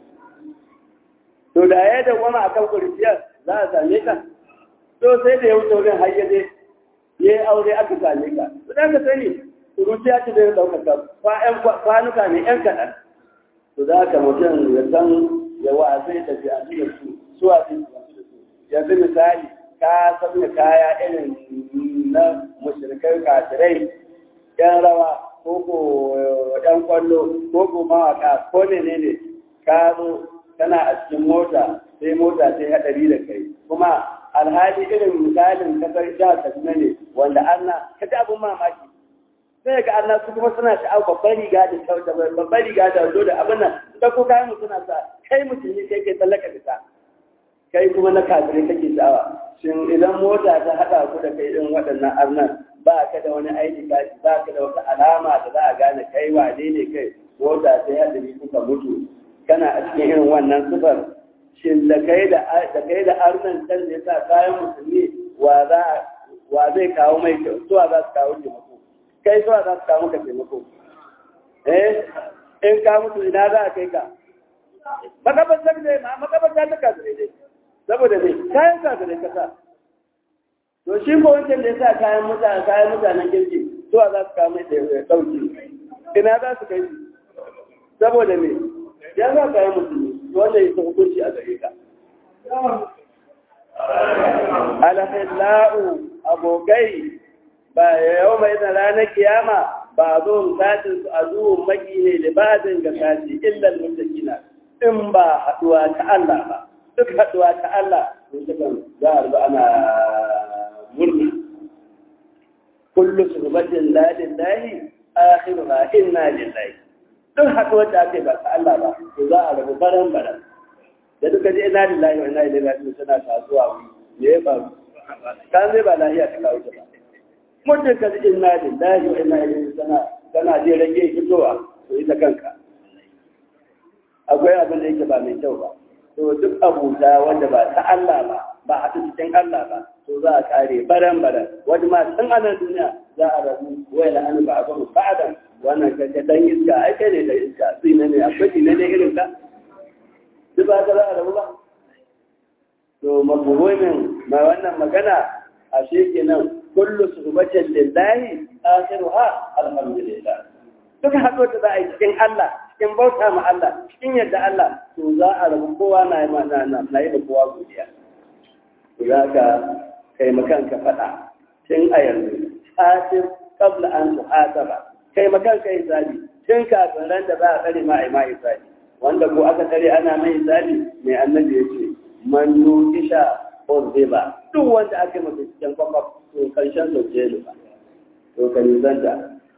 to da ya da wani akan kurciyar za a same ka to sai da ya wuce wurin har ya je ya yi aure aka same ka to da ka sani kuruciya ce zai ɗaukaka kwanuka ne ‘yan kaɗan to za ka mutum ya san ya wa zai tafi a cikin su su a cikin su yanzu misali ka sanya kaya irin na mushrikai kafirai ‘yan rawa ko ko ‘yan kwallo ko ko mawaka ko ne ne ne ka zo kana a cikin mota sai mota sai haɗari da kai kuma alhali irin misalin kasar jihar kaduna ne wanda Allah ka ji abin mamaki sai ga Allah su kuma suna sha'awar babban riga da kyauta babban riga da wando da abin nan da ko kayan mu suna sa kai musulmi kai kai tsallaka fita kai kuma na kafirai kake sha'awa shin idan mota ta haɗa ku da kai irin waɗannan arnan ba ka da wani aiki kashi ba ka da wata alama da za a gane kai wane ne kai mota sai haɗari kuka mutu kana a cikin irin wannan sifar shin da kai da kai da arnan can da yasa kayan musulmi wa za wa zai kawo mai kyau suwa za su kawo taimako kai suwa za su kawo maka taimako eh in ka mutu ina za a kai ka makabartar ne ma makabarta ta kasu ne saboda ne kayan kasu ne kasa to shi ko wancan da yasa kayan mutane kayan mutanen kirki suwa za su kawo mai dauki ina za su kai saboda ne ya za ka yi musulmi wanda ya sa hukunci a gare ka. Alhila'u abokai ba yau mai da ranar kiyama ba zo satin su a zuwan maki ne libadin ga sati illan mutakina in ba haduwa ta Allah ba duk haduwa ta Allah to sukan za a rubu ana murna kullu surbatin lalin lahi akhiruha inna lillahi duk haɗuwar da aka yi ba ta Allah ba to za a rabu baran baran da duka ji inna lillahi wa inna ilaihi raji'un suna kasuwa wuri me ya faru kan zai ba lafiya ta kawo ta ba mutum ka ji inna lillahi wa inna ilaihi sana kana je rage fitowa to ita kanka akwai abin da yake ba mai kyau ba to duk abuta wanda ba ta Allah ba ba a cikin Allah ba to za a kare baran baran wani ma tun anan duniya za a rabu wai la an ba ba ba'dan wannan kaga dan iska ai kai ne da iska sai ne akwai ne ne irin ka duk ba za a rabu ba to mabuhumin ma wannan magana a kenan kullu suhbatin lillahi akhiruha alhamdulillah duk haɗo da za a yi cikin Allah cikin bauta ma Allah cikin yadda Allah to za a rabu kowa na yi na na yi da kowa godiya to za ka kai makan ka faɗa tun a yanzu tsatin kabla an su hasaba kai makan ka yi zabi tun kafin ran da za a tsare ma a yi ma yi zabi wanda ko aka tsare ana mai zabi mai annabi ya ce man isha ba duk wanda aka yi masa cikin kwakwaf to karshen sauke ne ba to ka nizanta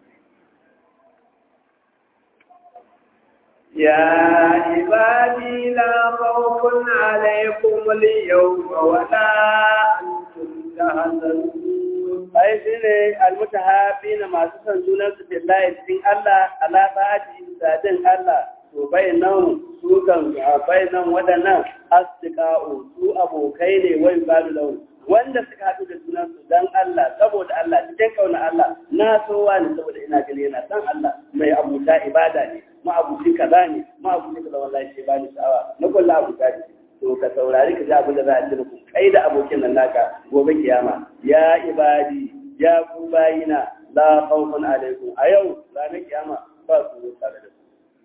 يا عبادي لا خوف عليكم اليوم ولا أنتم تحزنون ai shi ne almutahafi na masu son junan su billahi cikin Allah ala ta'ati sadin Allah to bai nan su kan bai nan waɗannan asdiqa'u su abokai ne wai balu lahu wanda suka haɗu da junan su dan Allah saboda Allah cikin kauna Allah na so wani saboda ina gani yana san Allah mai abuta ibada ne ma'abucin kaza ne ma'abucin kaza wallahi shi bani sha'awa na kullu abuta ne to ka saurari ka ji abin da za a ci muku kai da abokin nan naka gobe kiyama ya ibadi ya ku bayina la khawfun alaikum a yau ranar kiyama ba su zo tare da ku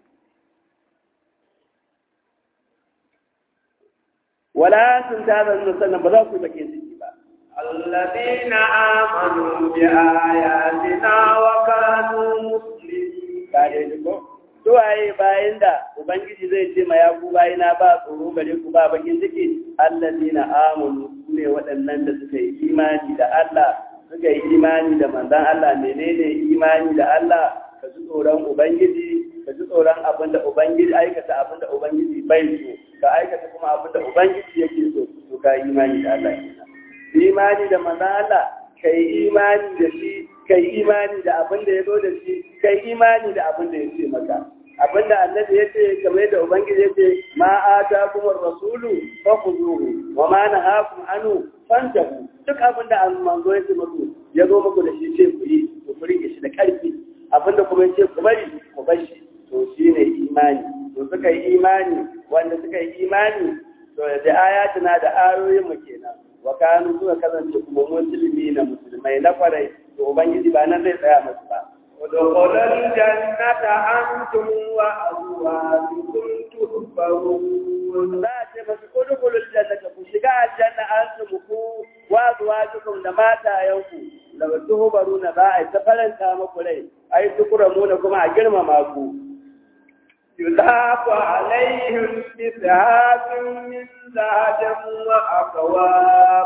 wala sun ta zan sannan ba za ku yi bakin ciki ba الذين آمنوا بآياتنا وكانوا مسلمين ka dai ko suwaye bayan da ubangiji zai ce ma ya ku bayina ba tsoro gare ku ba bakin ciki allazina amanu su ne waɗannan da suka yi imani da Allah suka yi imani da manzon Allah menene imani da Allah ka ji tsoron ubangiji ka ji tsoron abin da ubangiji aikata abin da ubangiji bai so ka aikata kuma abin da ubangiji yake so to ka yi imani da Allah kenan imani da manzon Allah kai imani da shi kai imani da abin da ya zo da shi kai imani da abin da ya ce maka abin da annabi ya ce kamar da ubangiji ya ce ma ata kuma rasulu fa khuzuhu wa ma nahakum anhu fantahu duk abin da an manzo ya ce muku ya zo muku da shi ce ku yi ku rike shi da karfi abin da kuma ya ce ku bari ku bar shi to shine imani to suka yi imani wanda suka yi imani to da ayatuna da ayoyin mu kenan wa kanu suka kasance kuma musulmi na musulmai na kwarai to ubangiji ba nan zai tsaya musu ba ودخل الجنة أنتم وأزواجكم تحبرون za a ce masu kudukulul jannata ku shiga aljanna an su ku wa zuwajukum da matayenku da wasu hubaru na za a yi ta faranta muku rai a yi tukuramuna kuma a girmama ku يضاف عليهم بسهاب من ذهب وأكواب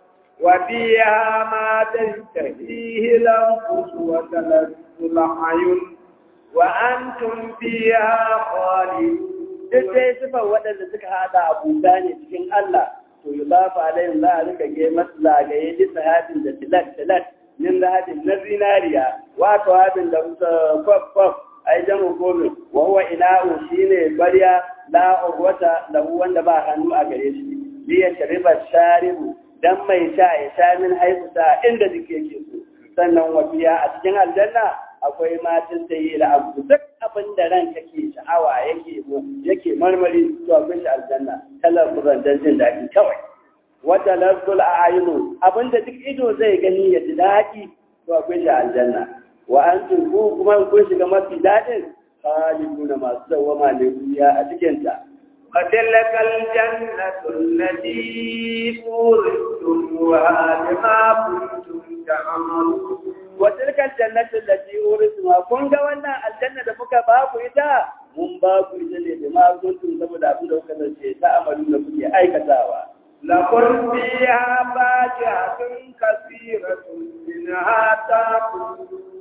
وفيها ما تشتهيه الأنفس وتلذ الأعين وأنتم فيها خالدون duk dai sifar waɗanda suka haɗa abuta ne cikin Allah to yi zafa alayhim za a rika ge masu zagaye bisa hadin da tilat tilat min hadin na zinariya wato hadin da kwaf kwaf ai jamu gobe wa huwa ina'u shine barya la urwata lahu wanda ba hannu a gare shi li yashriba sharibu dan mai sha ya sha min haifuta inda duk yake so sannan wafiya a cikin aljanna akwai matan da yi abu duk abin da ran kake sha'awa yake yake marmari to akwai shi aljanna kalar furan dan jin daɗi kawai wata lazzul a'yunu abin da duk ido zai gani ya ji daɗi to akwai shi aljanna wa antum ku kuma kun shiga mafi daɗin khaliduna masu dawama ne a cikin ta وتلك الجنة التي أورثتموها بما كنتم تعملون وتلك الجنة التي أورثتموها كن wannan aljanna da muka ba ku ita mun ba ku ita ne da ma kuntum saboda abin da kuka zace ta amalu da kuke aikatawa لكم فيها فاكهة كثيرة منها تأكلون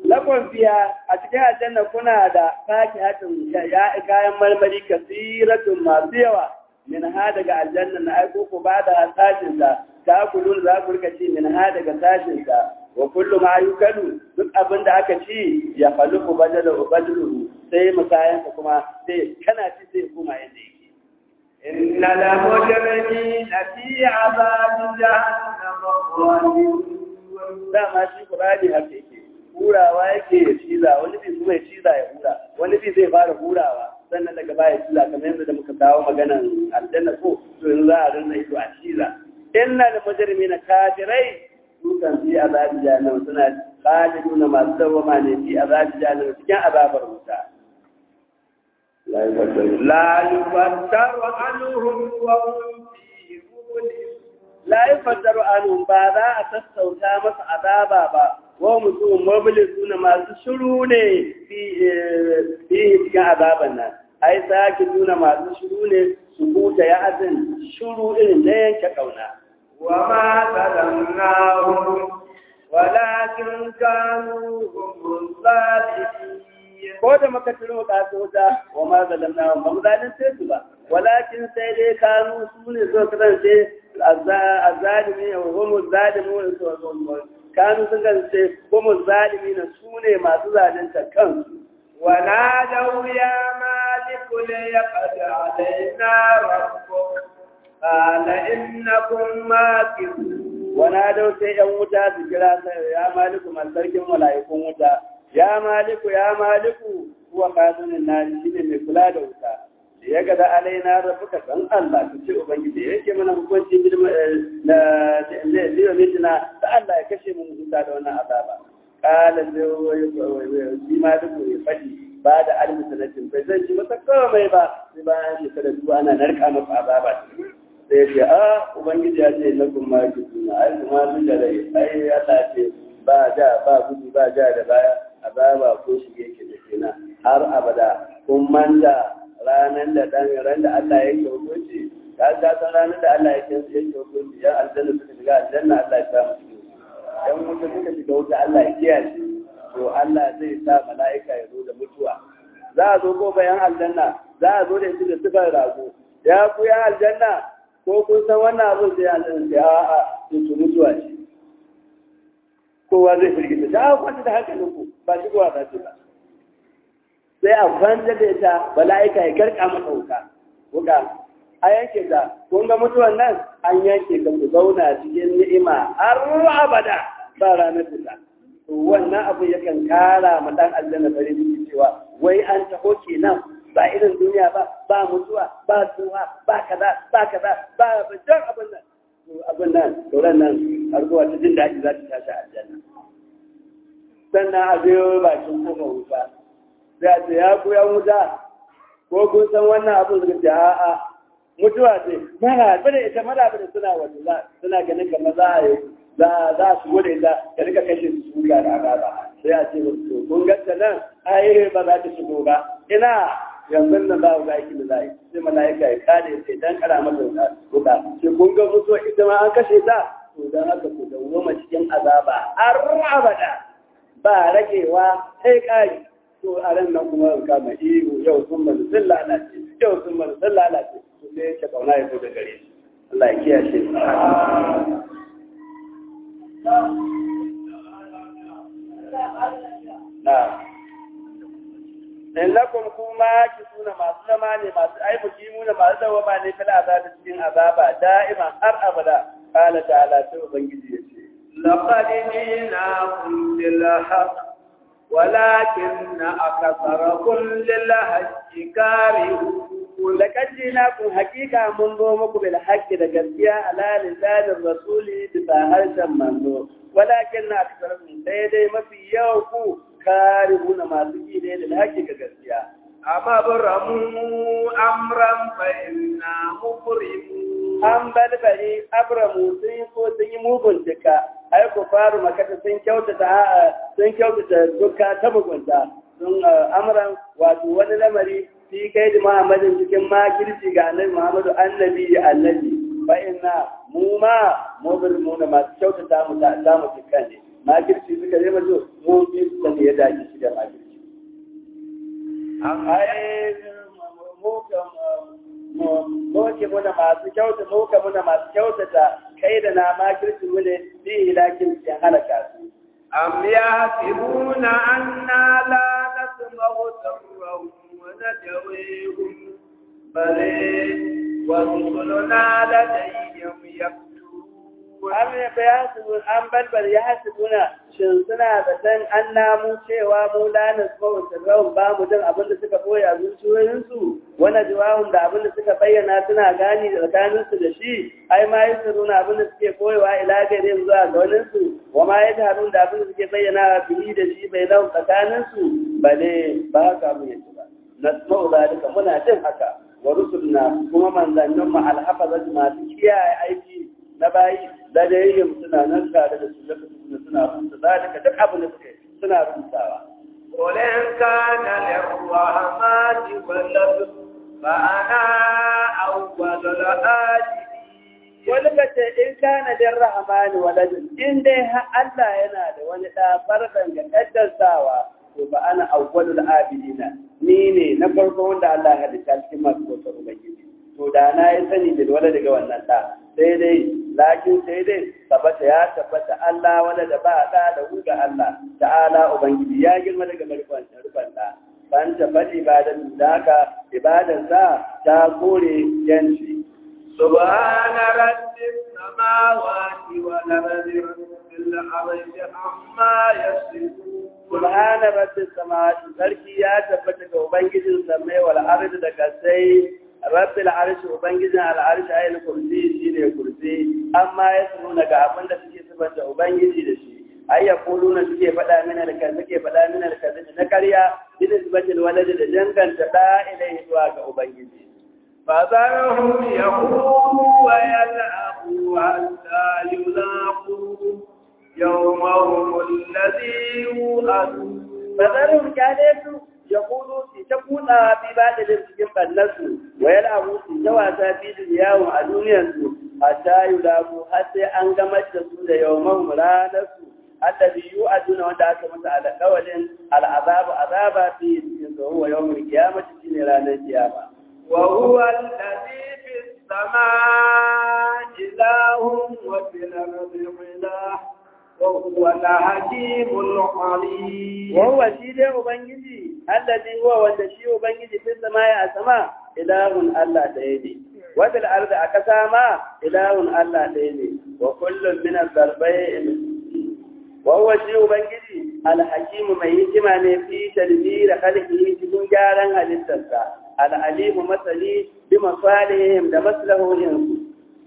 lakon fiya a cikin aljanna kuna da sake hatin ya kayan marmari kasiratun masu yawa min ha daga aljanna na aiko ku ba da sashin sa ta kulun za ku rika ci min ha daga sashin sa wa kullu ma yukalu duk abin da aka ci ya faluku badalu badalu sai musayan kuma sai kana ci sai kuma yadda yake إن المجرمين في عذاب جهنم خالدون dama shi Qur'ani haka yake hurawa yake ya ciza wani bi kuma ya ciza ya hura wani bi zai fara hurawa sannan daga baya ciza kamar yadda da muka kawo maganan aljanna ko to yanzu za a rinna ido a ciza inna lil mujrimina kafirai su kan fi azabi jahannam suna khaliduna masu dawama ne fi azabi jahannam cikin azabar wuta la yaftaru لا يفتر عنهم وهم فيه مبلسون la yaftaru anhum ba za a sassauta masa azaba ba wa mutum mabilisuna masu shiru ne fi cikin azaban nan ai sake nuna masu shiru ne su huta ya azin shiru irin na yanke kauna وما ظلمناهم ولكن كانوا هم الظالمين ko da muka turo ka wuta wa ma zalamna ba mu zalunce su ba walakin sai dai kanu su ne so kasance azzalimi wa hum zalimun kanu sun kasance hum zalimin su ne masu zalunta kansu ونادوا يا مالك ليقض علينا ربك قال إنكم ماكثون wana dau sai yan wuta su kira sai ya maliku man sarkin mala'ikun wuta ya maliku ya maliku kuwa kazunin na shi ne mai kula da wuta da ya gada alaina rafuka san Allah ku ce ubangiji ya yake mana hukunci na zai mitina da Allah ya kashe mu huta da wannan azaba kala sai shi maliku ya faɗi ba da almi sanatin bai zai ci masa komai ba sai bayan shekara dubu ana narka masa azaba sai ce a ubangiji ya ce na kuma ki suna ai kuma sun da rai ai ya ce ba ja ba gudu ba ja da baya azaba ko shige ke da kenan har abada kun manta ranar da dan ran da Allah ya ke hukunci ka ga san ranar da Allah ya ke yake hukunci yan aljanna suka shiga aljanna Allah ya sa mu yan wuta suka shiga wuta Allah ya kiyaye to Allah zai sa mala'ika ya zo da mutuwa za a zo ko bayan aljanna za a zo da ita da sifar rago ya ku yan aljanna ko kun san wannan abin sai an san sai a'a to mutuwa ce kowa zai firgita ta a kwanta da hankalin ku ba shi kowa za ba sai a kwanta da ita bala'ika ya karka masa wuka wuka a yanke ta kun ga mutuwan nan an yanke ka ku zauna cikin ni'ima har abada ba ranar fita to wannan abu yakan kara ma dan aljanna farin ciki cewa wai an taho kenan ba irin duniya ba ba mutuwa ba tsuwa ba kaza ba kaza ba bijan abin nan to abin nan doron nan har zuwa ta jin daɗi za ta tashi aljanna sannan a biyo bakin kuma wuta sai a ce ya ku ya wuta ko kun san wannan abin suka ce a'a mutuwa ce mara bada ita mara bada suna waje suna ganin kamar za a yi za za su gode ta ka rika kashe su su ga da ba sai a ce to kun ganta nan ai ba za ta shigo ba ina yanzu nan za ku ga aiki da za yi sai mala'ika ya kare sai dan kara mata wuta wuta sai kun ga mutuwa ita ma an kashe ta to dan haka ku dawwama cikin azaba har abada ba ragewa sai kari to a ran nan kuma ka ma ihu yau sun mana sun lalace yau sun mana sun lalace to sai ya kauna ya zo da gare shi Allah ya kiyaye na innakum kuma ki suna masu zama ne masu aibuki muna masu dawama ne fil azabi cikin azaba da'iman har abada qala ta'ala sai ubangiji yace لقد جئناكم بالحق ولكن أكثركم للحق كارهون لقد جئناكم حقيقة من ظلمكم بالحق لقد على لسان الرسول بفاهرشا منذ ولكن أكثركم سيدي ما في يوكو كارهون ما سكي للحق كجسيا أما برموا أمرا فإنا مبرمون an balbari abramu sun yi ko sun yi mugun duka ai ku faru makata sun kyautata sun kyautata duka ta mugunta sun amran wato wani lamari fi kai da muhammadin cikin makirci ga annabi muhammadu annabi da annabi fa inna mu ma mu bil mu na masu kyautata mu ta ta mu duka ne makirci suka yi mazo mu bi su ne ya masu kyauta muka muna masu kyautata kai da na makirci mu ne bi ilakin cikin halaka su أم يحسبون أنا لا نسمع سرهم ونجويهم بل ورسلنا لديهم يكتبون am ya fa yasibun an balbal ya hasibuna shin suna da san an namu cewa mu la nasma'u sirrahum ba mu jin abin da suka boye a zuciyoyin su wani jawabin da abin da suka bayyana suna gani da tsakanin su da shi ai ma yasiruna abin da suke boyewa ila gare zuwa ga wani su wa ma yadharun da abin da suke bayyana bihi da shi bai lau tsakanin su bale ba ka mu yace ba nasma'u zalika muna jin haka wa rusulna kuma manzannin mu alhafazat masu kiyaye aiki na bayi da da yin suna nan tare da su lokacin suna rubuta zalika duk abin da suke suna rubutawa قل إن كان للرحمن ولد فأنا أول الآجلين wani ka ce in kana da rahmani waladun in dai har Allah yana da wani da farkan ga kaddasawa to ba ana awwalul abidina ni ne na farko wanda Allah ya halitta cikin masu bautar ubangiji to da na yi sani da wala daga wannan da sai dai lakin sai dai tabbata ya tabbata Allah wala da ba da da ga Allah ta'ala ubangiji ya girma daga marfan rufan da ban ta fadi ibadan da haka ibadan sa ta kore yanci سبحان رب السماوات والأرض رب العرش عما يصفون subhana rabbis samawati sarki ya tabbata ga ubangijin samai wal ardi da kasai rabbil arshi ubangijin al arshi ayil kursi shine kursi amma ya nuna ga abin da suke sabanta ubangiji da shi ai ya kuluna suke faɗa mina da kan suke faɗa mina da kan na ƙarya bin isbatil walad da danganta da ilai zuwa ga ubangiji فذرهم يخوضوا ويلعبوا حتى يلاقوا يومهم الذي يوعدون Bazarun kyale su ya kudu su ta kuɗa fi ba da cikin ɓannarsu, wa yana abu su ta wasa fi yawon a duniyarsu, a ta yi labu har sai an gamar da su da yawon ranarsu, allazi yu a duna wanda aka masa alƙawalin al'azabu azaba fi cikin tsohon wa yawon kiyamata shi ne ranar kiyama. وهو الذي في السماء إله وفي الأرض إله وهو الحكيم العليم وهو shi dai Ubangiji, allazi huwa wanda shi Ubangiji fi sama ya sama ilahun Allah ɗaya ne. Wadal arda a ƙasa ma ilahun Allah ɗaya ne, wa kullum min zarbai wa huwa shi Ubangiji alhakimu mai hikima ne fi tadbira khalqihi cikin gyaran halittarsa. Al'alimu masali bi masalihim da maslahohinsu.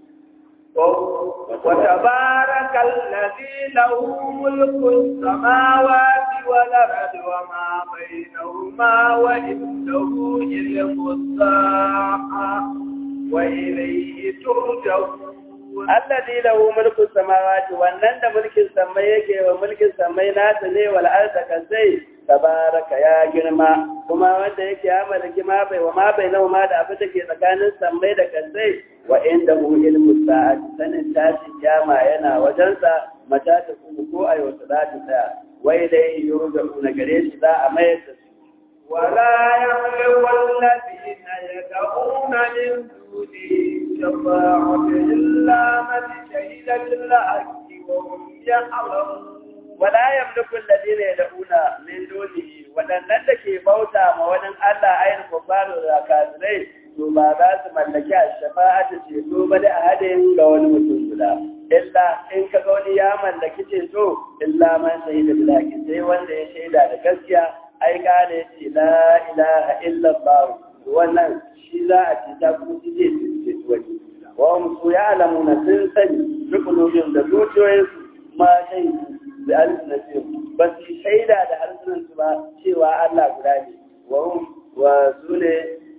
وتبارك الذي له ملك السماوات والأرض وما بينهما وعنده علم الساعة وإليه ترجعون Alladhi lahu mulku samawati wannan da mulkin samai yake wa mulkin samai nasa ne wal arda kasai tabaraka ya girma kuma wanda yake ya malaki ma bai wa ma bai nawa ma da abin da ke tsakanin samai da kasai wa inda hu ilmu sa'ati sanin tashi kiyama yana wajensa mata ta kuma ko a yau za ta tsaya wai dai yurja'u na gare shi za a mayar da su ولا يملك الذين يدعون من دونه شفاعة إلا من شهد بالحق وهم يعلمون wala yamliku alladhina yad'una min dunihi wadannan da ke bauta ma wani Allah ayin kufaru da kafirai to ba za su mallaki shafa'atu ce to ba da ahadin ga wani mutum guda illa in ka ga wani ya mallaki ce to illa man shahida bil haqi sai wanda ya shaida da gaskiya ai gane ce la ilaha illa Allah wannan shi za a ce ta kuma shi zai ce wani wa hum su ya'lamuna sun sani rukunoyin da zuciyoyinsu ma shaidu da alsinatihim ba su shaida da harsunansu ba cewa Allah guda ne wa hum wa su ne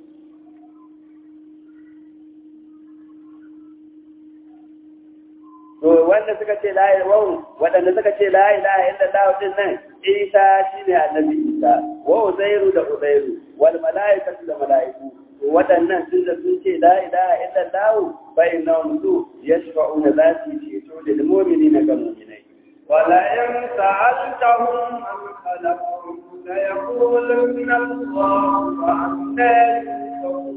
to wanda suka ce la ilaha waɗanda suka ce la ilaha illallah din nan Isa shine annabi Isa wa Uzairu da Uzairu wal malaikatu da malaiku waɗannan sun da sun ce la ilaha illallah bainahum su yashfa'una zati ceto da mu'minina ga mu'minai ولئن سألتهم من خلقهم ليقولن الله فأنا يؤفكون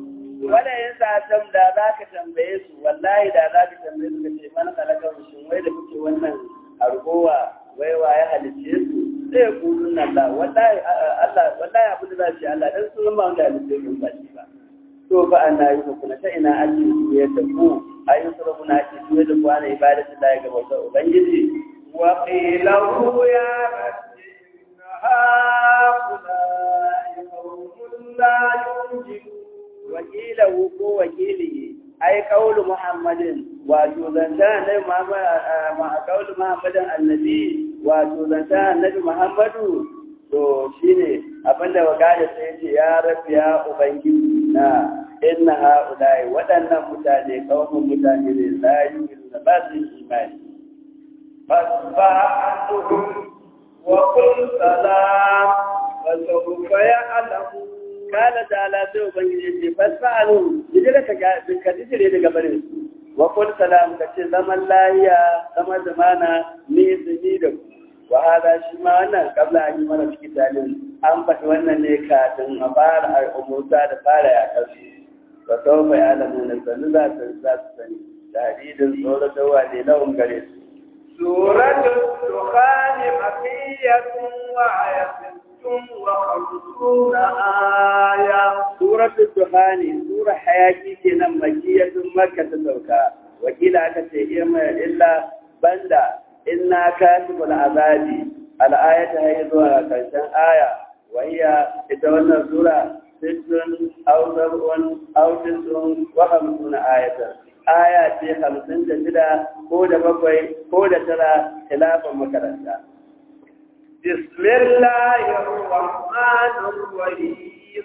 wanda yin sa'atan da za ka tambaye su wallahi da za ka tambaye su ka ce mana kalakar shin wai da kuke wannan argowa wai wa ya halicce su sai ya kudu nan da wallahi Allah wallahi abin da za su yi Allah dan sun ba wanda halicce su ba shi ba to fa an nayi ku kuna ta ina ake juyar da ku ayin sura kuna ake juyar da ku ana ibadatu da ga bautar ubangiji wa qilahu ya rabbi inna haula'i qawmun la yunjibun wakilahu ko wakilihi ai kaulu muhammadin wato zanta annabi muhammad ma kaulu muhammadin annabi wato zanta annabi muhammadu to shine abinda wakala sai yace ya rabbi ya ubangiji na inna haulai waɗannan mutane kawun mutane ne la yu'minu ba su imani fasfa anhum wa qul salam wa sawfa ya'lamun kala ta'ala sai ubangiji ce fasfa'alu jira ka ka jire daga bare wa qul salam ka ce zaman lahiya zaman zamana ni ni da ku wa hada shi ma wannan kabla an yi mana cikin talin an faɗi wannan ne kafin a fara al'umurta da fara ya kasu wa sawfa ya'lamu na sanu za su za su sani tahdidin tsoro da wale lahum gare su suratul dukhan makiyatun wa ayatun وخمسون آية سورة الدخان سورة حياتي كنا مكية مكة تتوكا وكيلا كتير إلا بندا إنا كاتب العذاب الآية هي ذوها كنشان آية وهي إتوانا سورة ست أو سبع أو تسع وخمسون آية آية في خمسين تشدا كودة بقوي كودة ترى خلافا مكرسة بسم الله الرحمن الرحيم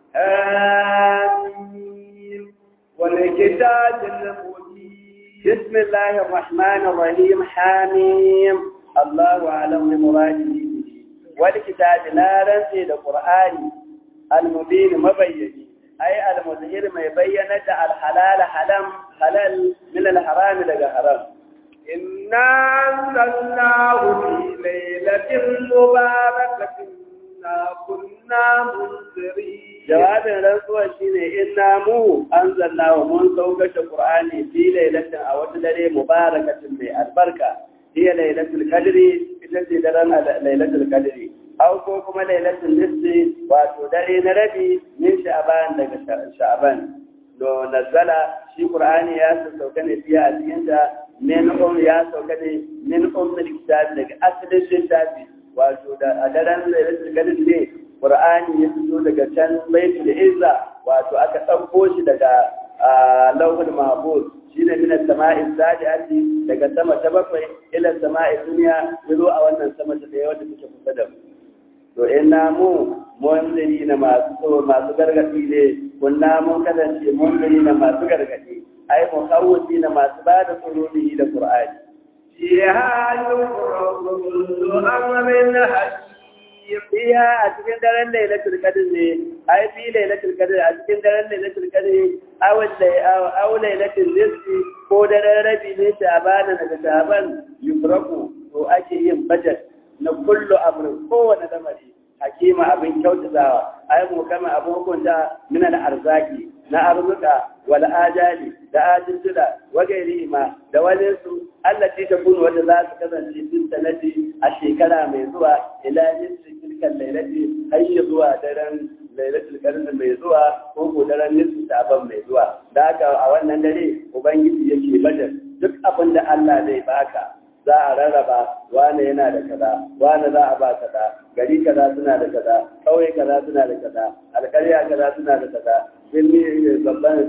آمين والكتاب المبين بسم الله الرحمن الرحيم حاميم الله أعلم بمراده والكتاب لا رنسي القرآن المبين مبين أي المظهر ما يبين الحلال حلم حلال من الحرام لغا حرام إنا أنزلناه في ليلة مباركة إنا كنا منذرين jawabin rantsuwa shine inna mu anzalna wa mun saukata qur'ani fi lailatin a wata dare mubarakatin mai albarka hiya lailatul qadri ita ce daren lailatul qadri aw ko kuma lailatul nisfi wato dare na rabi min sha'ban daga sha'ban do nazala shi qur'ani ya sauka ne fiye a cikin ta min um ya sauka ne min ummul kitab daga asalin littafi wato da a daren lailatul qadri ne Qur'ani ya fito daga can baitul izza wato aka ɗauko shi daga lauhul mahfuz shine min as-sama'i sadiati daga sama ta bakwai ila sama'i duniya yazo a wannan sama ta daya wanda take kusa da mu to inna mu munziri na masu so masu gargadi ne kunna mun kasance munziri na masu gargadi ai mukhawwisi na masu bada tsoro da Qur'ani فيها يفرق كل أمر حكيم fiha a cikin daren lailatul qadr ne ai fi lailatul qadr a cikin daren lailatul qadr aw aw lailatul nisfi ko daren rabi ne sha'ban daga sha'ban yufraku to ake yin budget na kullu amrin kowane lamari hakima abin kyautatawa ai mu kama abin hukunta min al arzaki na arzuka wal ajali da ajintuda wa gairi ma da wani su allati takunu wanda za su kasance cikin sanadi a shekara mai zuwa ila nisfi tilkan lailati har ya zuwa daren lailatul qadr mai zuwa ko ko daren nisfi saban mai zuwa da haka a wannan dare ubangiji yake bada duk abin da Allah zai baka za a rarraba wane yana da kaza wane za a ba kaza gari kaza suna da kaza kauye kaza suna da kaza alƙarya kaza suna da kaza birni babban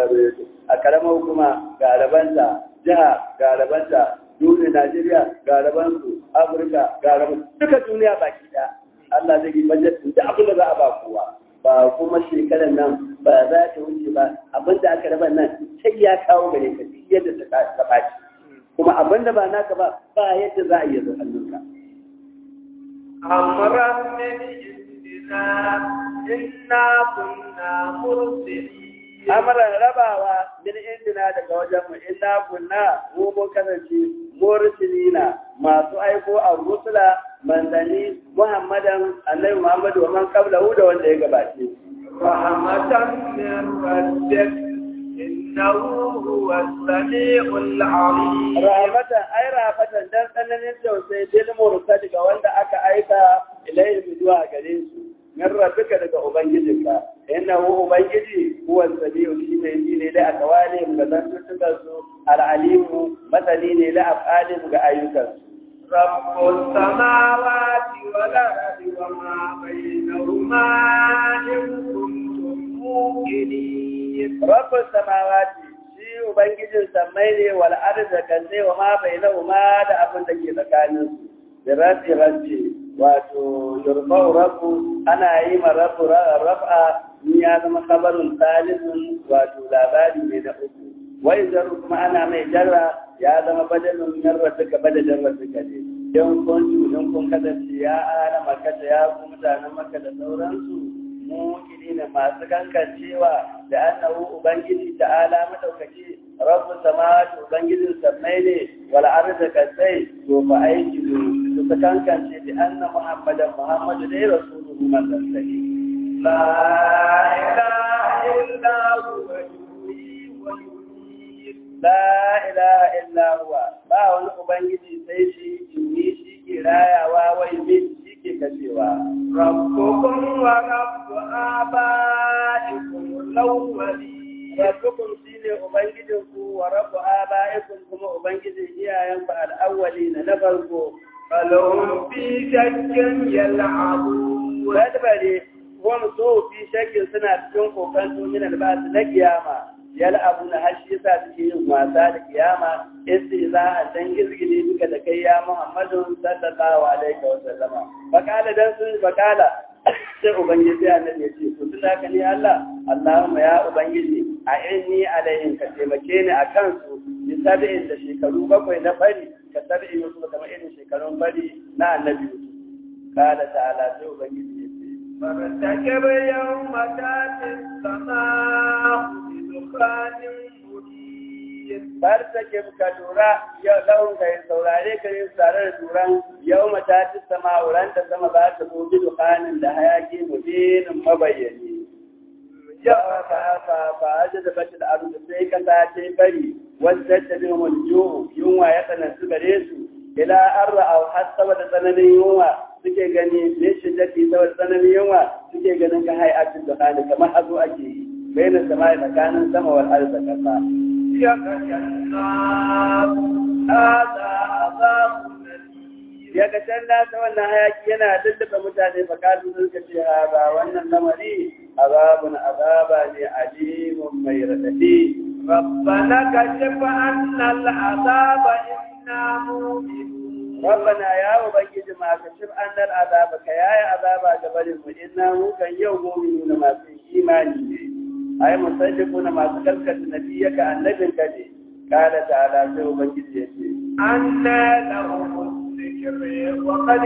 a karamar hukuma ga rabanta jiha ga rabanta duniya Najeriya ga rabansu Afirka ga rabansu duka duniya baki ɗaya Allah zai yi bajetin da abin da za a ba kowa ba kuma shekarar nan ba za ta wuce ba abin da aka raba nan sai ya kawo gare ka duk yadda ta ɓaci kuma abin da ba naka ba ba yadda za a iya zo hannunka. أمرا من عندنا إنا كنا مرسلين Amaran rabawa min indina daga wajen mu inna kunna mu mun kasance mursilina masu aiko a rusula manzanni Muhammadan Annabi Muhammadu wa man qablahu da wanda ya gabace رحمة من ربك إنه هو السميع العليم rahmatan ai rahmatan dan tsananin tausayi bil mursal ga wanda aka aika ilayhi zuwa gare su min rabbika daga ubangijinka innahu ubangiji huwa samiu shi ne shi ne da akawali ga zantuttukan su al-alimu masani ne da afalin ga ayyukan su رب السماوات والأرض وما بينهما إن كنتم موقنين rabbus samawati shi ubangijin sammai ne wal ardi kan sai wa ma bainahuma da abin da ke tsakanin su da rafi rafi wato yurfa'u rabbu ana yi ma rabbu raf'a in ya zama kabarin salisun wato labari mai na uku wai zaru kuma ana mai jarra ya zama badalin yarra duka badalin rasuka ne don kun in kun kasance ya ana makata ya ku mutanen maka da sauransu mukini ne masu kankancewa da annahu ubangiji ta'ala madaukaki rabbu samawati ubangijin sammai ne wal ardi kasai to fa aiki su ta kankance da anna muhammadan muhammadu dai rasuluhu manzon sai لا إله إلا هو يحيي ويميت la ilaha illa huwa ba wani ubangiji sai shi jini shi ke rayawa wai bin shi ke kashewa ربكم ورب آبائكم الأولين rabbukum shine ubangijinku wa rabbu abaikum kuma ubangijin iyayenku al-awwalina na farko فلهم في شك يلعبون wadbare wani so fi shakin suna cikin kokanto min albasu na kiyama yal abu na hashi yasa suke yin wasa da kiyama isti za a dan gizgili duka da kai ya muhammadu sallallahu alaihi wa sallama bakala dan sun bakala sai ubangiji annabi ya ce to tun haka ne Allah Allahumma ya ubangiji a inni alaihim ka taimake ni a kansu bi sab'in da shekaru bakwai na fari ka sab'i yusuf kamar irin shekarun fari na annabi yusuf kala ta'ala sai ubangiji ya ce فارتكب يوم تاتي السماء بدخان مبين fartake ka lura yau laun ka yi saurare ka yi tare da turan yau mata ci sama wuran da sama za ta zo bi dukanin da hayaki mubinin mabayyani ya fa fa fa aje da bace da aru sai ka ta ce bari wanda ta bi mun juhu yunwa ya tsanantu gare su ila arra au har saboda tsananin yunwa suke gani ne shi dake saboda tsananin yunwa suke ganin ka hay'atin dukani kamar hazo ake yi bayan sama tsakanin sama wal arda kasa يغشى الناس هذا عذاب أليم ya ga can nasa wannan hayaki yana lullube mutane fa kalu sun ka ce ha ba wannan lamari azabun azaba ne alimun mai radadi ربنا كشف عنا العذاب إنا مؤمنون rabbana ya ubangiji ma ka shif annal azaba ka yaya azaba ga barin mu inna mu kan yau mu'minuna masu imani ne ai musaddiquna masu gaskata nabiyaka annabinka ne kala ta'ala sai ubangiji ya ce أنا لهم الذكر وقد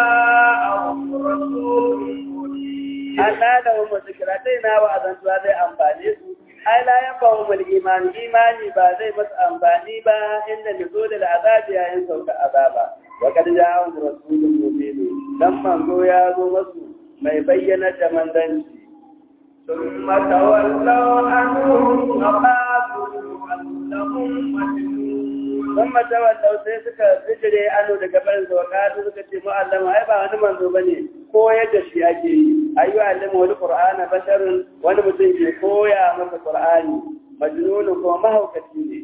جاءهم رسول مبين Allah da wa zikira dai na wa azantuwa zai amfane su ai la yanfa wa imani imani ba zai masu amfani ba inda nuzul da azabi yayin sauka azaba wa kad ja'ahum rasulun mubin dan manzo ya zo masu mai bayyana da manzanci ثم تولوا عنهم وقالوا أنهم مجنون sun mata wallau sai suka bijire ano daga barin sa wakatu suka ce mu'allama ai ba wani manzo bane ko yadda shi ake yi ayu allama wani qur'ana basharun wani mutum ke koya masa qur'ani majnun ko mahaukaci ne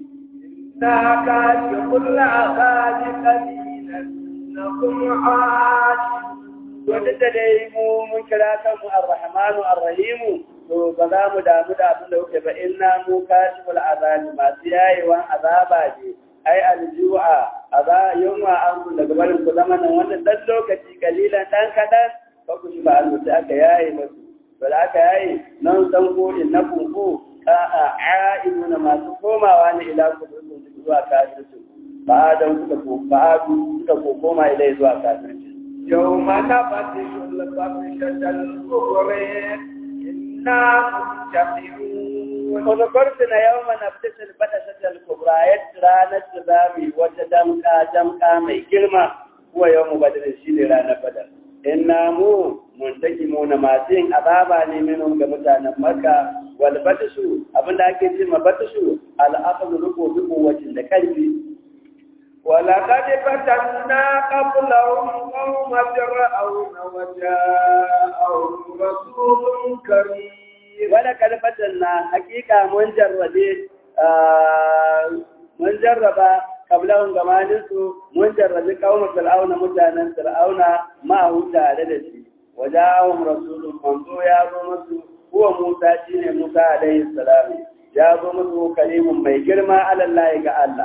إنا كاشف العذاب قليلا إنكم عاجزون to duk da dai mu mun kira kanmu ar-rahmanu ar-rahimu to ba za mu damu da abin da kuke ba inna mu kashiful azabi masu yayewan azaba ne ai alju'a aza yunwa an daga barin ku zama nan wannan dan lokaci kalilan dan kadan ba ku shi ba an sai aka yaye musu to da aka yaye nan san ko inna kunku ka a'iduna masu komawa ne ila ku zuwa kafirci ba da suka ko ba suka ko koma ilai zuwa kafirci يوم نبطش البطشة الكبرى إنا منتقمون وذكرتنا يوم نبتس البدشة الكبرى يترانا تزامي وتدمكا دمكا مي كلمة هو يوم بدر الشيل رانا بدر إنا مو منتقمون muntaqimun masu yin azaba ne minhum ga mutanen makka wal batashu abinda ake ce ma batashu al aqdu ruku bi quwwatin da karfi ولقد فتنا قبلهم قوم فرعون وجاءهم رسول كريم ولقد فتنا حقيقة من جربه mun jarraba kablahun gabaninsu mun jarrabi kawun fir'auna mutanen fir'auna ma'ahu tare da shi wajahum rasulun manzo ya zo musu huwa musa shine musa alaihi salam ya zo musu kalimun mai girma alallahi ga Allah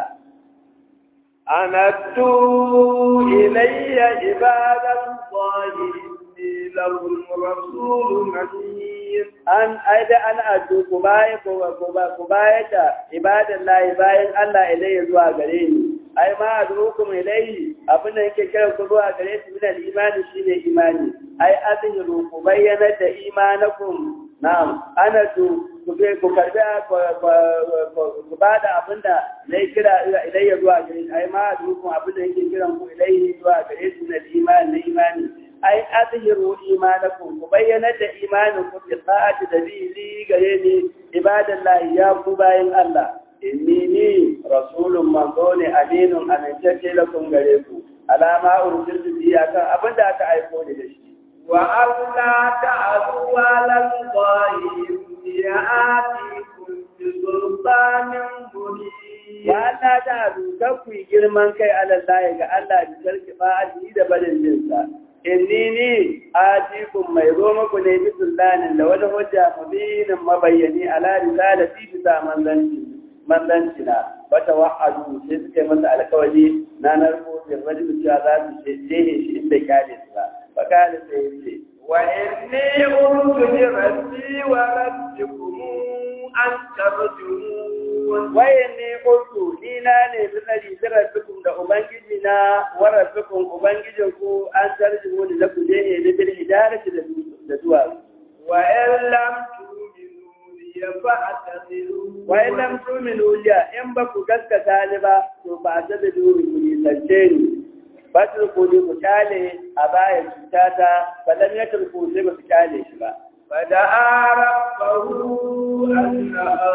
أندوا إلي عباد الله إني لهم رسول أمين an aida an addu ku baya ku baya ta ibadan lahi bayan Allah ilayya zuwa gare ni ai ma adrukum ilayhi abin da yake kiran ku zuwa gare shi min al-imani shine imani ai azhiru ku bayyana da imanakum na'am ana tu ku be ku karbi ku bada abin da nayi kira ilayya zuwa gare shi ai ma adrukum abin da yake kiran ku ilayhi zuwa gare shi min al-imani na imani ai azhiru imanakum ku bayyana da imanin ku bi sa'ati da li gare ni ibadallahi ya ku bayin Allah inni ni rasulun manzo ne aminun amintacce lakum gare ku alama ursiltu bi akan abin da aka aiko ni da shi wa alla ta'alu ala allahi ya'atikum bi sultanin mubin wa Allah ta'alu ku girman kai alallahi ga Allah bi sarki fa'adi da barin jinsa inni ni atikum mai zo muku ne bi sultanin da wani hujja mubinin mabayyani ala risalati bisa manzanci manzanci na wata wa'adu sai suka yi masa alkawari na narko bin rajul cewa za su jehe shi inda kyale su ba fa kana sai yace wa inni qultu li rabbi wa rabbikum an tarjumun waye ne qultu ni na ne bi tsari bi rabbikum da ubangiji na wa rabbikum ubangijin ku an tarjumu ni da ku jehe ni bil hidarati da da duwa wa in lam tu'minu li fa'tazilu wa in lam tu'minu liya in ba ku gaskata ni ba to ba ta da duri ku nisance ni batul ku ku kyale a bayan cutata ba lam yatul sai ba su kyale shi ba فدعا ربه أن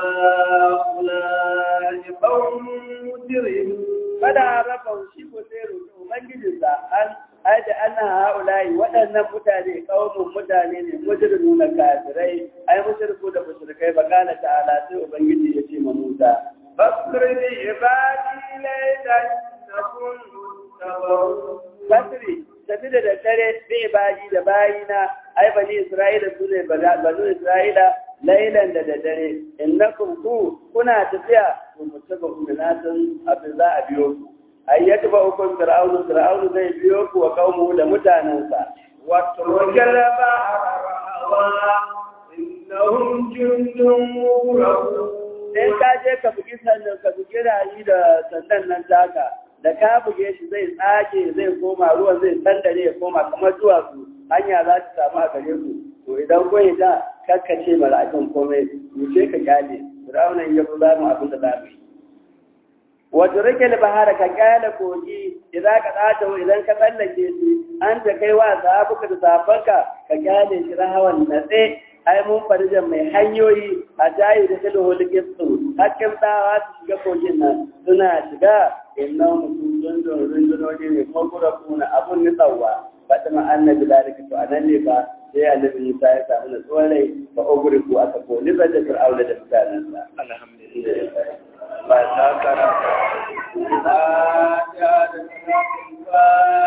هؤلاء قوم مجرمون fada raba shi ko sai roƙi ubangijinsa an aida ana haulayi waɗannan mutane kaumun mutane ne mujrimu na kafirai ai mushriku da mushrikai ba kana ta'ala sai ubangiji ya ce ma Musa فاصبر بعبادي ليلا إنكم متبعون Basri tafi da daddare bi ibadi da bayina ai bani Isra'ila su ne banu Isra'ila lailan da daddare innakum ku kuna tafiya ku mutaba ku da nasan abin za a biyo ku ai ya tuba ukun fir'aunu fir'aunu zai biyo ku wa kaumu da mutanensa واترك البحر رهوا إنهم جند مغرقون in ka je ka bugi sannan ka bugi rayi da sandan nan taka da ka buge shi zai tsage zai koma ruwan zai sandare ya koma kamar duwatsu hanya za ta samu a gare ku to idan kun ta kakkace mala'ikun komai wuce ka kyale fir'aunan ya zo zamu abin da zamu yi wato rike da bahara ka kyale kogi idan ka tsata idan ka tsallake shi an ta kai wa sahabuka da sahabbanka ka kyale shi rahawan natse ai mun farjan mai hanyoyi a jayi da kalo holikin su hakkin tsawa su shiga kogin nan suna shiga inna mutum dundun rundunoni ne kuma kura kuna abun nitsawa faɗi annabi zalika to anan ne ba sai annabi Musa ya samu natsuwar rai fa oguri ko aka ko ni da fir'auna da mutanensa alhamdulillah ba ta karanta ba ta da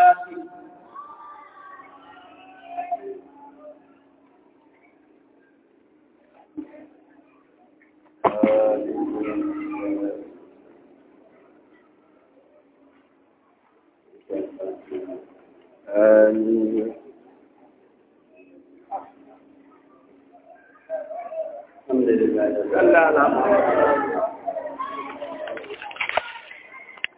آمين الحمد لله صلى الله عليه وسلم